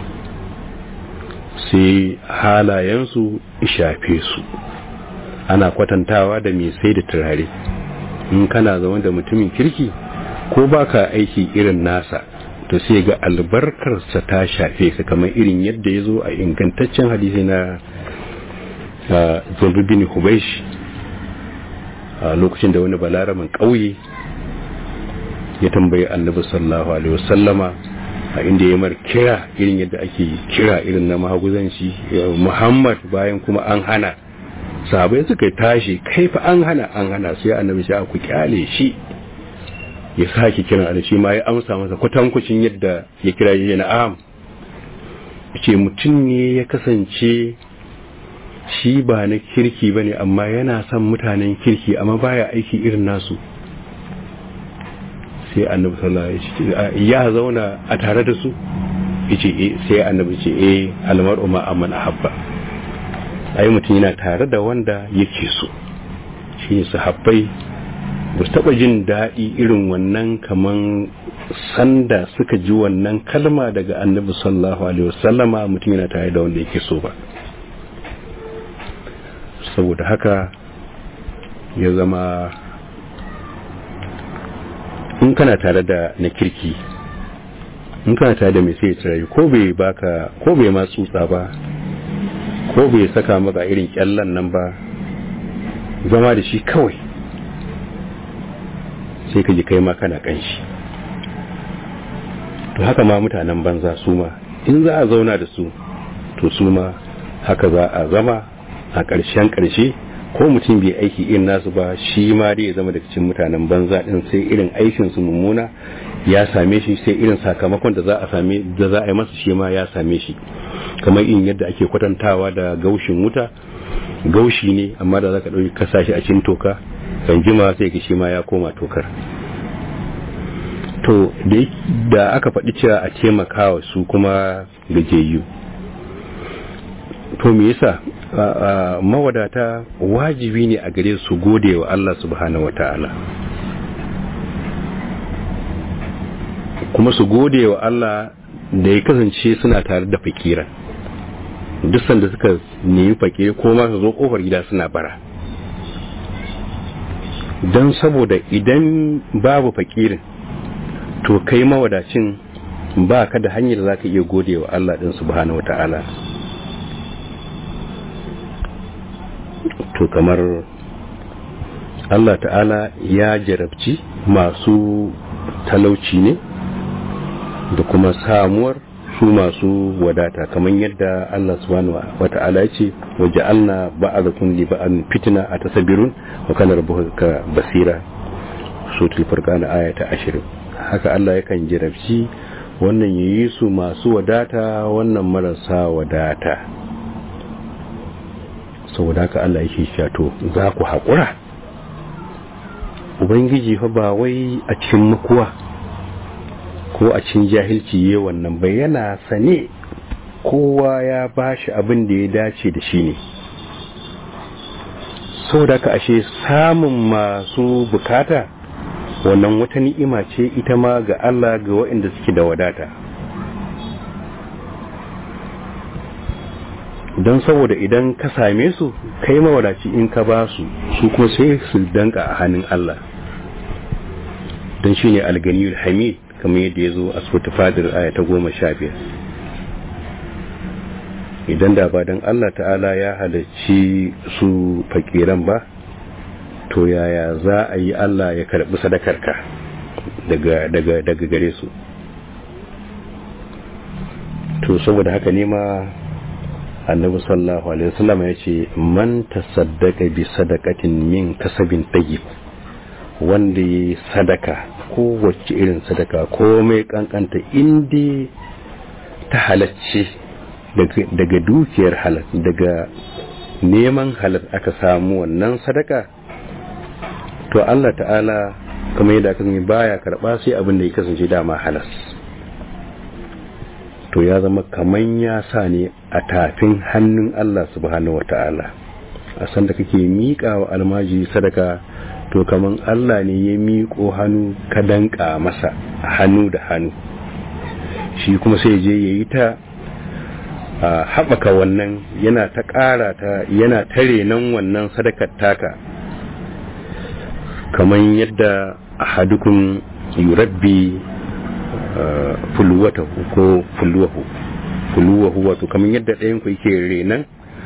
sai halayensu shafe su ana kwatantawa da mai sai da turare in kana zama da mutumin kirki ko baka aiki irin nasa to sai ga albarkarsa ta shafe ka kamar irin yadda ya zo a ingantaccen hadisi na zulrubini hubaish a lokacin da wani balaramin ƙauye ya tambayi annabi sallallahu alaihi wasallama a inda ya mar kira irin yadda ake kira irin na mahaguzanci muhammad bayan kuma an hana sahabai suka tashi kai fa an hana an hana sai annabi sai ku kyale shi ya sake kiran a shi ma ya amsa masa kwatankwacin yadda ya kira shi na'am ce mutum ne ya kasance shi ba na kirki ba ne amma yana son mutanen kirki amma baya aiki irin nasu sai annabi sallallahu alaihi ya zauna a tare da su yace eh sai annabi ce eh almar'u ma amman ahabba ai mutum yana tare da wanda yake so shi sahabbai ba su taba jin daɗi irin wannan kaman sanda suka ji wannan kalma daga annabi sallallahu alaihi wasallama mutum yana tare da wanda yake so ba saboda haka ya zama in kana tare da na kirki in kana tare da mai sai tsirayi ko bai baka ko bai ma tsutsa ba ko bai saka maka irin kyallan nan ba zama da shi kawai sai ka ji kai ma kana kanshi to haka ma mutanen banza su ma in za a zauna da su to su ma haka za a zama a ƙarshen ƙarshe ko mutum bai aiki irin nasu ba shi ma dai ya zama daga cikin mutanen banza din sai irin aikin su mummuna ya same shi sai irin sakamakon da za a same da za a yi masa shi ma ya same shi kamar irin yadda ake kwatantawa da gaushin wuta gaushi ne amma da zaka dauki kasa shi a cikin toka kan jima sai ka shi ma ya koma tokar to da aka faɗi cewa a taimakawa su kuma gajiyayyu to me yasa mawadata wajibi ne a gare su gode wa Allah subhanahu wata'ala kuma su gode wa Allah da ya kasance suna tare da fakiran duk sanda suka nemi fakiri ko ma su zo kofar gida suna bara don saboda idan babu fakirin to kai mawadacin ba ka da hanyar da za ka iya gode wa Allah ɗin subhanahu wata'ala to kamar Allah ta'ala ya jarabci masu talauci ne da kuma samuwar su masu wadata kamar yadda Allah subhanahu wa ta'ala ce waje alna ba'adakum li ba'an fitna atasabirun wa kana rabbuka basira suratul furqan aya ta 20 haka Allah yakan jarabci wannan yayi su masu wadata wannan marasa wadata saboda haka Allah yake shato za ku haƙura ubangiji fa ba wai a cikin makuwa ko a cikin jahilci ye wannan bai yana sane kowa ya bashi abin da ya dace da shi ne saboda haka ashe samun masu bukata wannan wata ni'ima ce ita ma ga Allah ga waɗanda suke da wadata don saboda idan ka same su kai mawadaci in ka ba su su kuma sai su danka a hannun Allah don shi ne alganiyar hamid kamar yadda ya zo a sautu fadar aya ta goma sha biyar idan da ba don Allah ta'ala ya halarci su fakiran ba to yaya za a yi Allah ya karɓi sadakarka daga gare su to saboda haka ne ma annabi sallallahu alaihi wasallam ya ce man tasaddaqa bi sadaqatin min kasabin tayyib wanda yi sadaka ko wacce irin sadaka ko mai kankanta indi ta halacce daga dukiyar halal daga neman halal aka samu wannan sadaka to Allah ta'ala kamar yadda aka baya karba sai abin da ya kasance dama halas to ya zama kaman ya sa ne a tafin hannun Allah subhanahu wa ta'ala a sanda kake miƙa wa almaji sadaka to kaman Allah ne ya miƙo hannu ka danka masa hannu da hannu shi kuma sai je ya yi ta haɓaka wannan yana ta ƙara ta yana tare nan wannan sadakar taka kaman yadda ahadukum yurabbi fulwatahu ko fulwahu fulwahu wato kamar yadda ɗayan ku yake renan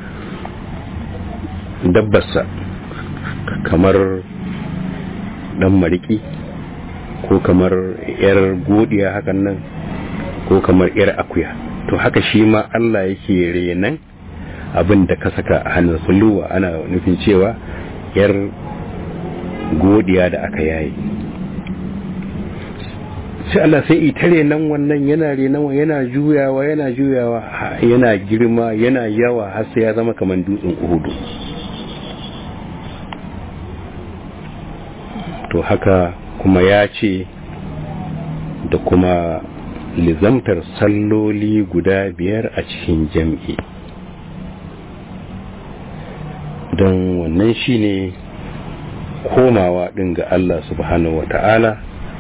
dabbarsa kamar ɗan mariki ko kamar yar godiya hakan nan ko kamar yar akuya to haka shi ma Allah yake renan abin da ka saka a hannun fulwa ana nufin cewa yar godiya da aka yayi sai Allah sai itare nan wannan yana renan yana juyawa yana juyawa yana girma yana yawa har sai ya zama kamar dutsen uhudu to haka kuma ya ce da kuma lizamtar salloli guda biyar a cikin jam'i don wannan shine komawa ɗin ga Allah subhanahu wa ta'ala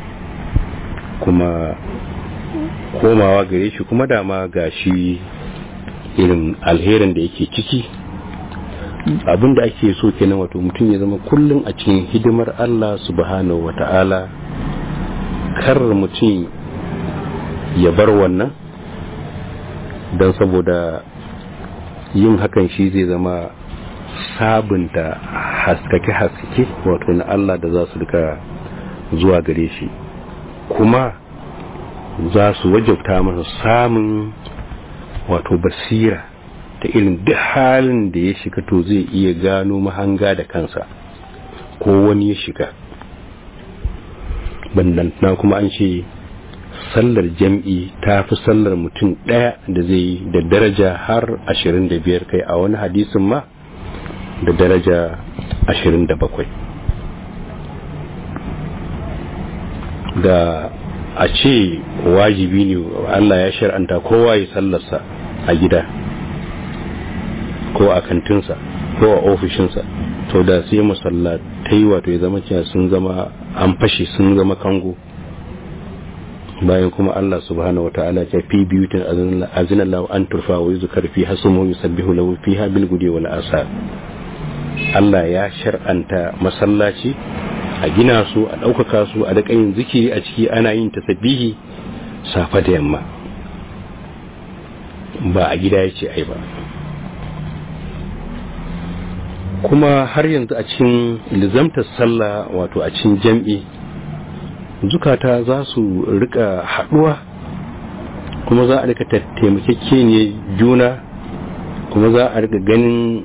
kuma komawa gare shi kuma dama ga shi irin alherin da yake ciki abin da ake so kenan wato mutum ya zama kullum a cikin hidimar Allah subhanahu wata'ala kar mutum ya bar wannan don saboda yin hakan shi zai zama sabunta haskake-haskake wato na Allah da za su duka zuwa gare shi kuma za su wajabta masa samun wato basira ta irin duk halin da ya shiga to zai iya gano mahanga da kansa ko wani ya shiga na kuma an ce sallar jam'i ta fi sallar mutum ɗaya da zai yi da daraja har 25 kai a wani hadisin ma da daraja 27 da a ce wajibi ne Allah ya shar'anta kowa ya sallarsa a gida ko a kantinsa ko a ofishinsa to da sai masallatai wato ya zama cewa sun zama an fashe sun zama kango bayan kuma Allah subhanahu wataala ya fi biyutin azina lahu an turfa wa yuzkar fi hasmu yusabbihu lahu fiha bil gudi wal asar Allah ya shar'anta masallaci a gina su a ɗaukaka su a daƙa yin zikiri a ciki ana yin tasabbihi safa da yamma ba a gida ya ce ai ba kuma har yanzu a cikin lizamtar sallah wato a cikin jam'i zukata za su rika haɗuwa kuma za a rika taimakeke ne juna kuma za a rika ganin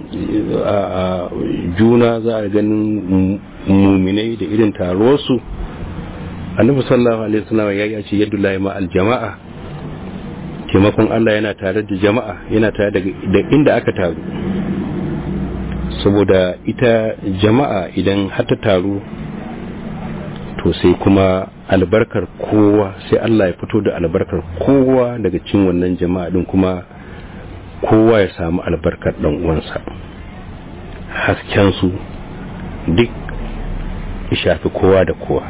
juna za a ganin muminai da irin taruwarsu annabi sallallahu alaihi wasallam ya ce yadda lahi ma aljama'a taimakon Allah yana tare da jama'a yana tare da inda aka taru saboda ita jama'a idan har ta taru to sai kuma albarkar kowa sai Allah ya fito da albarkar kowa daga cin wannan jama'a din kuma kowa ya samu albarkar dan uwansa hasken su duk ya shafi kowa da kowa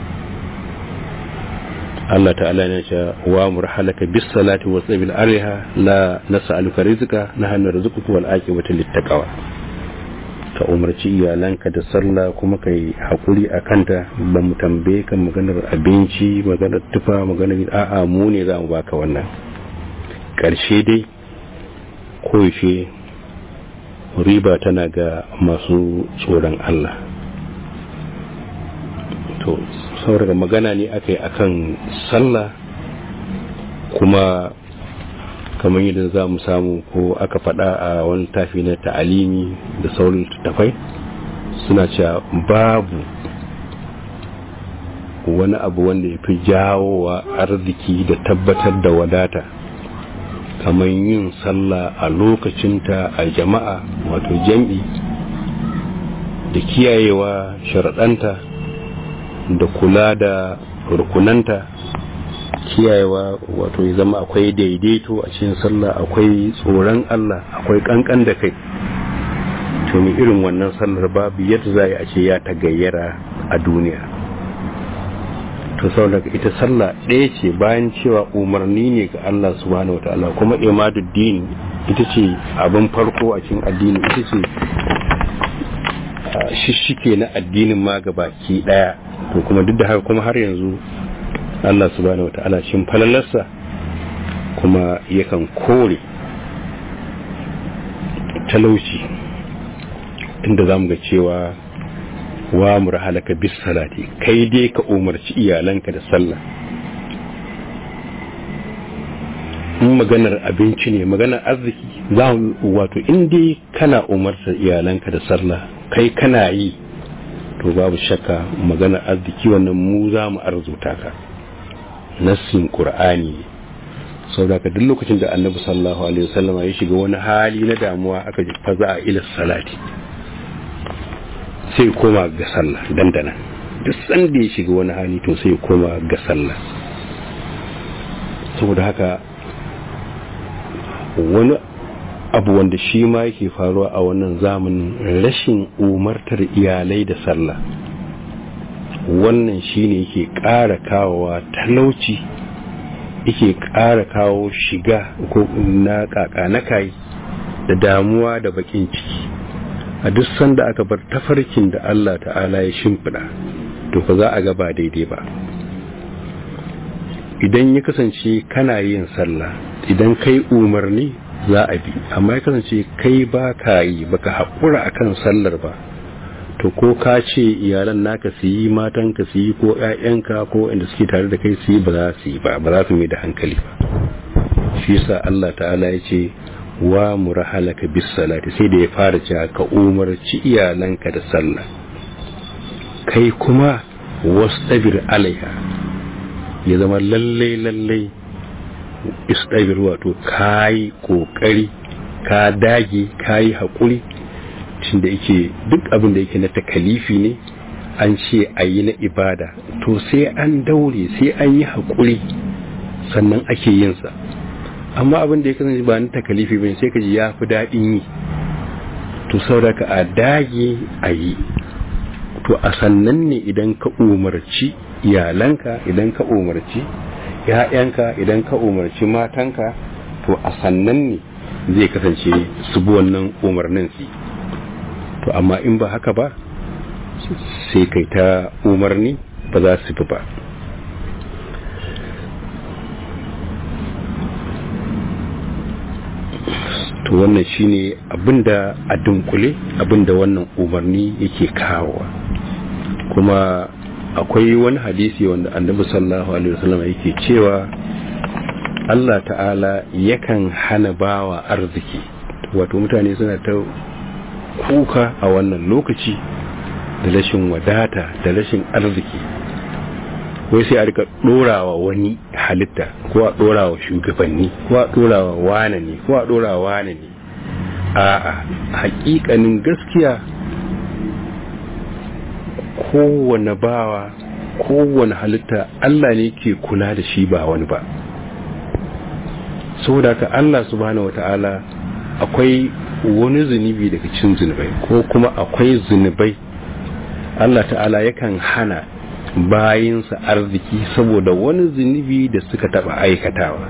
Allah ta'ala ne ce wa murhalaka bis salati wa sabil ariha la nas'aluka rizqa nahnu narzuquka wal aqibatu lit taqwa ka umarci iyalanka da sallah kuma kai hakuri a kanta ba mu tambaye kan maganar abinci maganar tufa maganar a'a mu ne za mu baka wannan ƙarshe dai koyaushe riba tana ga masu tsoron Allah to saboda magana ne aka yi akan sallah kuma kamar yadda za mu samu ko aka faɗa a wani tafi na ta'alimi da saurin tafai suna cewa babu wani abu wanda ya fi jawowa arziki da tabbatar da wadata kamar yin sallah a lokacinta a jama'a wato jam'i da kiyayewa sharaɗanta da kula da rukunanta kiyayewa wato ya zama akwai daidaito a cikin sallah akwai tsoron Allah akwai kankan da kai to mai irin wannan sallar babu yadda za a ce ya tagayyara a duniya to saboda ita sallah ɗaya ce bayan cewa umarni ne ga Allah subhanahu wataala kuma imaduddin ita ce abin farko a cikin addini ita ce shishike na addinin ma baki ɗaya to kuma duk da haka kuma har yanzu Allah subhanahu wata'ala shin falalarsa kuma yakan kore talauci inda za mu ga cewa wa murhalaka bis salati kai dai ka umarci iyalanka da sallah in maganar abinci ne maganar arziki za wato in dai kana umartar iyalanka da sallah kai kana yi to babu shakka maganar arziki wannan mu za mu arzuta ka nassin qur'ani saboda duk lokacin da annabi sallallahu alaihi wasallama ya shiga wani hali na damuwa aka ji faza a ila salati sai koma ga sallah dandana duk sanda ya shiga wani hali to sai koma ga sallah saboda haka wani abu wanda shi ma yake faruwa a wannan zamanin rashin umartar iyalai da sallah wannan shine yake ƙara kawowa talauci yake ƙara kawo shiga ko na kaka na kai da damuwa da bakin ciki a duk sanda aka bar tafarkin da Allah ta'ala ya shimfiɗa to fa za a ga ba daidai ba idan ya kasance kana yin sallah idan kai umarni za a bi amma ya kasance kai ba ka yi baka haƙura akan sallar ba to ko ka ce iyalan naka su yi matanka su yi ko ƴaƴanka ko inda suke tare da kai su yi ba za su yi ba ba za su mai da hankali ba shi yasa Allah ta'ala ya ce wa murahalaka bis salati sai da ya fara cewa ka umarci iyalanka da sallah kai kuma wastabir alaiha ya zama lalle lalle istabir wato kai kokari ka dage kai hakuri tun da yake duk abin da yake na takalifi ne an ce a yi na ibada to sai an daure sai an yi haƙuri sannan ake yinsa amma abin da ya kasance ba na takalifi bane sai ka ji ya fi daɗin yi to sauraka a dage a yi to a sannan ne idan ka umarci iyalanka idan ka umarci ‘ya'yanka idan ka umarci matanka to a sannan ne zai kasance su bi wannan umarnin su to amma in ba haka ba sai kai ta umarni ba za su fi ba to wannan shine abinda a dunkule abinda wannan umarni yake kawowa kuma akwai wani hadisi wanda annabi sallallahu alaihi wasallam yake cewa Allah ta'ala yakan hana bawa arziki wato mutane suna ta kuka a wannan lokaci da rashin wadata da rashin arziki wai sai a rika dorawa wani halitta ko a dorawa shugabanni ko a dorawa wane ne ko a dorawa wane ne a'a hakikanin gaskiya kowane bawa kowane halitta Allah ne ke kula da shi ba wani ba saboda ka Allah subhanahu wata'ala akwai wani zunubi daga cin zunubai ko kuma akwai zunubai Allah ta'ala yakan hana bayinsa arziki saboda wani zunubi da suka taba aikatawa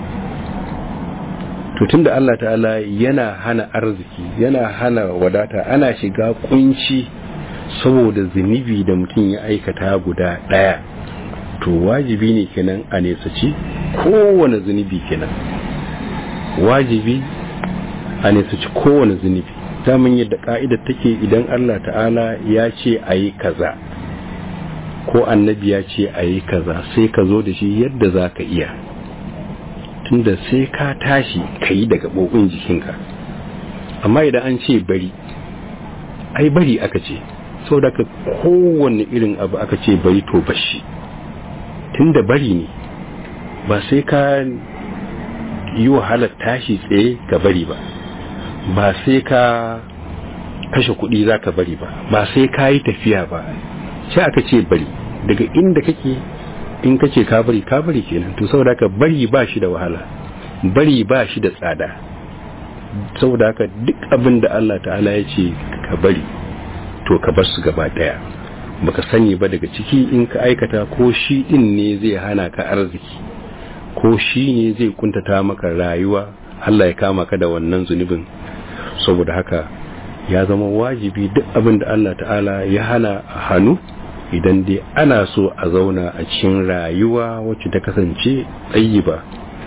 to tunda Allah ta'ala yana hana arziki yana hana wadata ana shiga kunci saboda zunubi da mutum ya aikata guda daya to wajibi ne kenan a nesaci kowane zunubi kenan wajibi a nesaci kowane zunubi damin yadda ka'idar take idan Allah ta'ala ya ce a yi kaza ko annabi ya ce a yi kaza sai ka zo da shi yadda za ka iya tunda sai ka tashi ka yi daga ɓoɓin jikinka amma idan an ce bari ai bari aka ce sau da ka kowane irin abu aka ce bari to bashi tunda bari ne ba sai ka yi wahalar tashi tsaye ka bari ba ba sai ka kashe kuɗi za ka bari ba ba sai ka yi tafiya ba sai aka ce bari daga inda kake in kace ka bari ka bari kenan to saboda haka bari ba shi da wahala bari ba shi da tsada saboda haka duk abin da Allah ta'ala ya ce ka bari to ka bar su gaba daya baka sani ba daga ciki in ka aikata ko shi din ne zai hana ka arziki ko shi ne zai kuntata maka rayuwa Allah ya kama ka da wannan zunubin saboda haka ya zama wajibi duk abin da Allah ta'ala ya hana hannu idan dai ana so a zauna a cikin rayuwa wacce ta kasance tsayi ba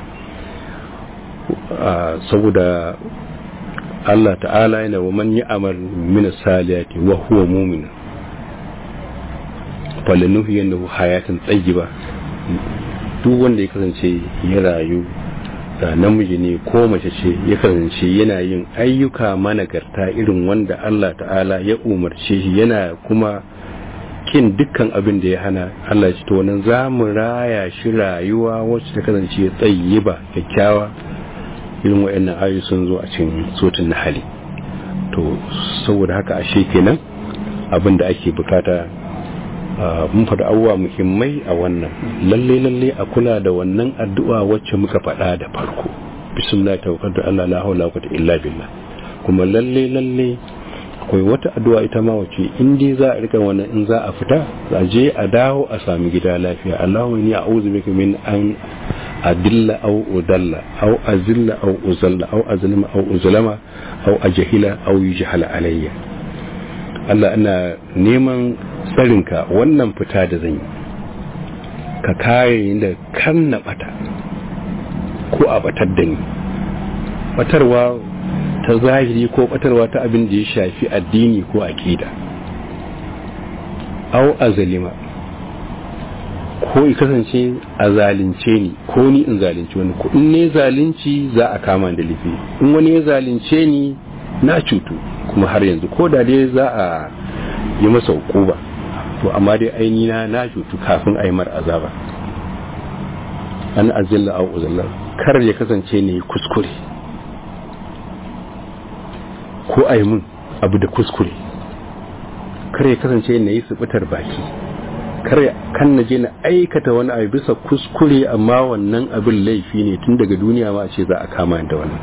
saboda Allah ta'ala yana wa man ya'mal min saliyati wa huwa mu'min falanuhu yanahu hayatan tsayiba duk wanda ya kasance ya rayu da namiji ne ko mace ce ya kasance yana yin ayyuka managarta irin wanda Allah ta'ala ya umarce shi yana kuma kin dukkan abin da ya hana Allah shi to nan za mu raya shi rayuwa wacce ta kasance tsayiba kyakkyawa irin waɗannan ayoyi sun zo a cikin sotun hali to saboda haka ashe kenan abin da ake bukata mun faɗi abubuwa muhimmai a wannan lalle lalle a kula da wannan addu'a wacce muka faɗa da farko bismillah tawakkaltu Allah la hawla wa quwwata illa billah kuma lalle lalle akwai wata addu'a ita ma wacce in dai za a rika wannan in za a fita za je a dawo a sami gida lafiya Allahumma inni a'udhu bika min an adilla aw udalla aw azilla aw uzalla aw azlima aw uzlama aw ajhila aw yujhala alayya Allah ina neman tsarinka wannan fita da zan yi ka kare ni da kan na bata ko a batar da ni batarwa ta zahiri ko batarwa ta abin da ya shafi addini ko aqida au azalima ko i kasance a zalunce ni ko ni in zalunci wani ko in ne zalunci za a kama da laifi in wani ya zalunce ni na cutu kuma har yanzu ko da dai za a yi masa hukuma to amma dai aini na na cutu kafin a yi mar azaba an azilla au uzalla kar ya kasance ne kuskure ko a yi mun abu da kuskure kar ya kasance na yi subutar baki kar kan na je na aikata wani abu bisa kuskure amma wannan abin laifi ne tun daga duniya ma ce za a kama da wannan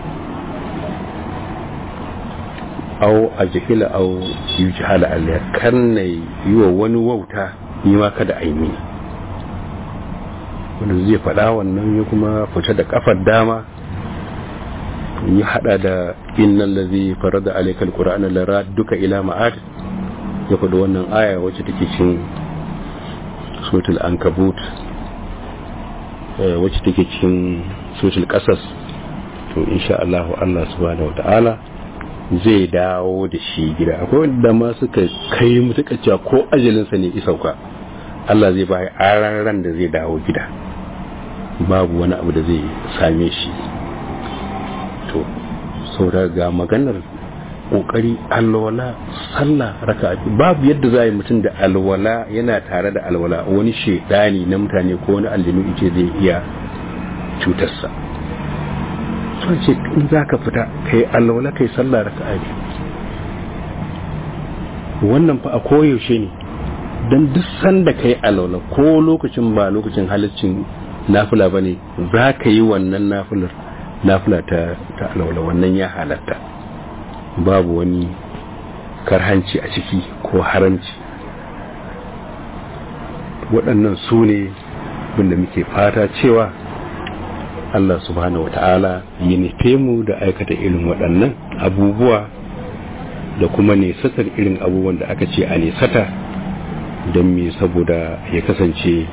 au a jihila au yi jihala aliyar kan na yi wa wani wauta ni ma kada a yi mini wanda zai faɗa wannan ya kuma fita da kafar dama ya hada da innal ladhi farada alaykal qur'ana lara duka ila ma'ad ya faɗi wannan aya wacce take cikin suratul ankabut wacce take cikin suratul qasas to insha Allah Allah subhanahu wataala zai dawo da shi gida akwai wanda ma suka kai mutuka cewa ko ajalinsa ne isauka Allah zai bai aran ran da zai dawo gida babu wani abu da zai same shi to saboda ga maganar kokari alwala sallah raka babu yadda za a yi mutum da alwala yana tare da alwala wani shaidani na mutane ko wani aljinu ice zai iya cutarsa sun ce in za ka fita ka yi alwala ka yi sallah raka wannan fa a koyaushe ne don duk sanda ka yi alwala ko lokacin ba lokacin halaccin nafila ba ne za ka yi wannan nafilar nafila ta alwala wannan ya halatta babu wani karhanci a ciki ko haramci waɗannan su ne da muke fata cewa Allah subhanahu wata'ala ya nufe mu da aikata irin waɗannan abubuwa da kuma nesatar irin abubuwan da aka ce a nesata don me saboda ya kasance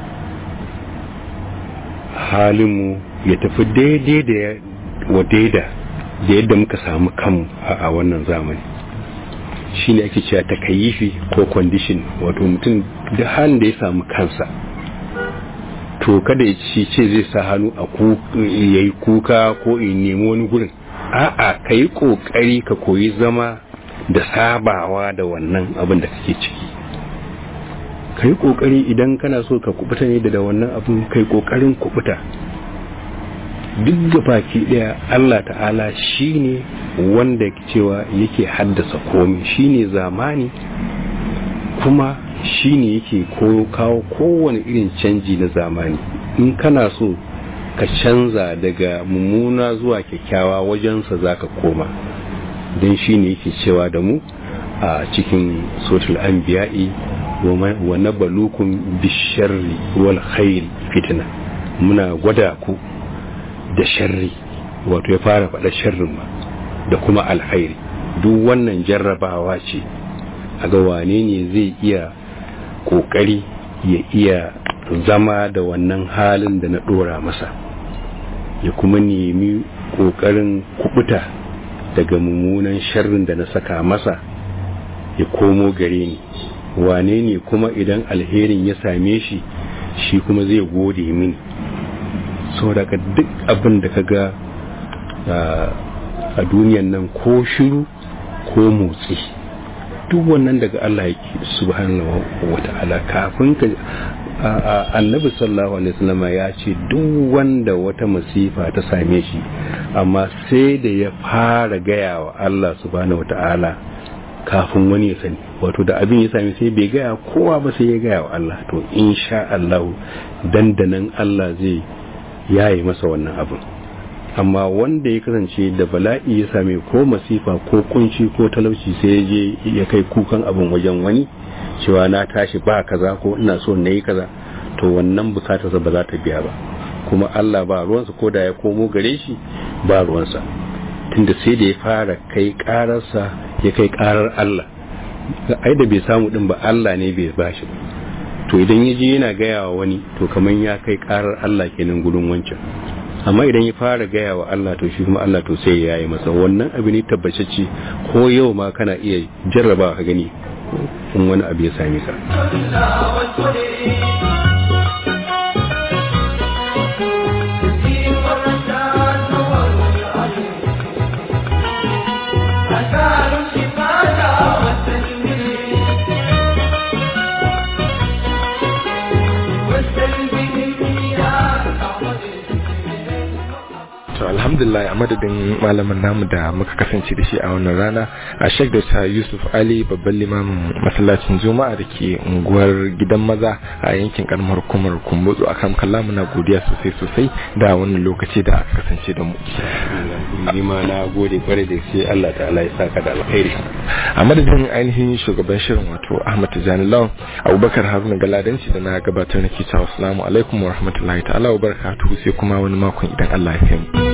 halinmu ya tafi daidai da wa daida da yadda muka samu kanmu a wannan zamani shi ne ake cewa takayifi ko condition wato mutum da halin da ya samu kansa to kada ya ci ce zai sa hannu a ya yi kuka ko ya nemi wani gurin a'a ka yi kokari ka koyi zama da sabawa da wannan abin da kake ciki ka yi kokari idan kana so ka kubuta ne da wannan abin kai kokarin kubuta duk da baki daya Allah ta'ala shine wanda cewa yake haddasa komai shine zamani kuma shine yake kawo kowane irin canji na zamani in kana so ka canza daga mummuna zuwa kyakkyawa wajensa zaka koma don shine yake cewa da mu a cikin sotul anbiya'i wa nabalukum bisharri wal khair fitna muna gwada ku da sharri wato ya fara faɗa sharrin ma da kuma alkhairi duk wannan jarrabawa ce a ga wane ne zai iya ƙoƙari ya iya zama da wannan halin da na ɗora masa ya kuma nemi ƙoƙarin kubuta daga mummunan sharrin da na saka masa ya komo gare ni wane ne kuma idan alherin ya same shi shi kuma zai gode mini saboda duk abin da ka ga a duniyan nan ko shiru ko motsi duk wannan daga Allah yake subhanahu wata'ala kafin ka annabi sallallahu alaihi wasallam ya ce duk wanda wata masifa ta same shi amma sai da ya fara gaya wa Allah subhanahu wata'ala kafin wani ya sani wato da abin ya sami sai bai gaya kowa ba sai ya gaya wa Allah to insha Allah dandanan Allah zai yayi masa wannan abin amma wanda ya kasance da bala'i ya same ko masifa ko kunci ko talauci sai ya je ya kai kukan abin wajen wani cewa na tashi ba kaza ko ina so na yi kaza to wannan bukatarsa ba za ta biya ba kuma Allah ba ruwansa ko da ya komo gare shi ba ruwansa tunda sai da ya fara kai kararsa ya kai karar Allah ai da bai samu din ba Allah ne bai bashi ba to idan ya je yana gaya wa wani to kamar ya kai karar Allah kenan gudun wancan amma idan ya fara gaya wa Allah to shi kuma Allah to sai ya yi masa wannan abu ne tabbacacce ko yau ma kana iya jarraba ka gani in wani abu ya same ka to alhamdulillah a madadin malamin namu da muka kasance da shi a wannan rana a shek da yusuf ali babban limamin masallacin juma'a da ke unguwar gidan maza a yankin karamar hukumar kumbutsu a kan kalla muna godiya sosai sosai da wannan lokaci da aka kasance da mu ni ma na gode kwarai da sai Allah ta'ala ya saka da alkhairi a madadin ainihin shugaban shirin wato ahmad tijani lawan abubakar haruna galadanci da na gabatar na cewa assalamu alaikum wa rahmatullahi ta'ala wa barakatuhu sai kuma wani makon idan Allah ya kai mu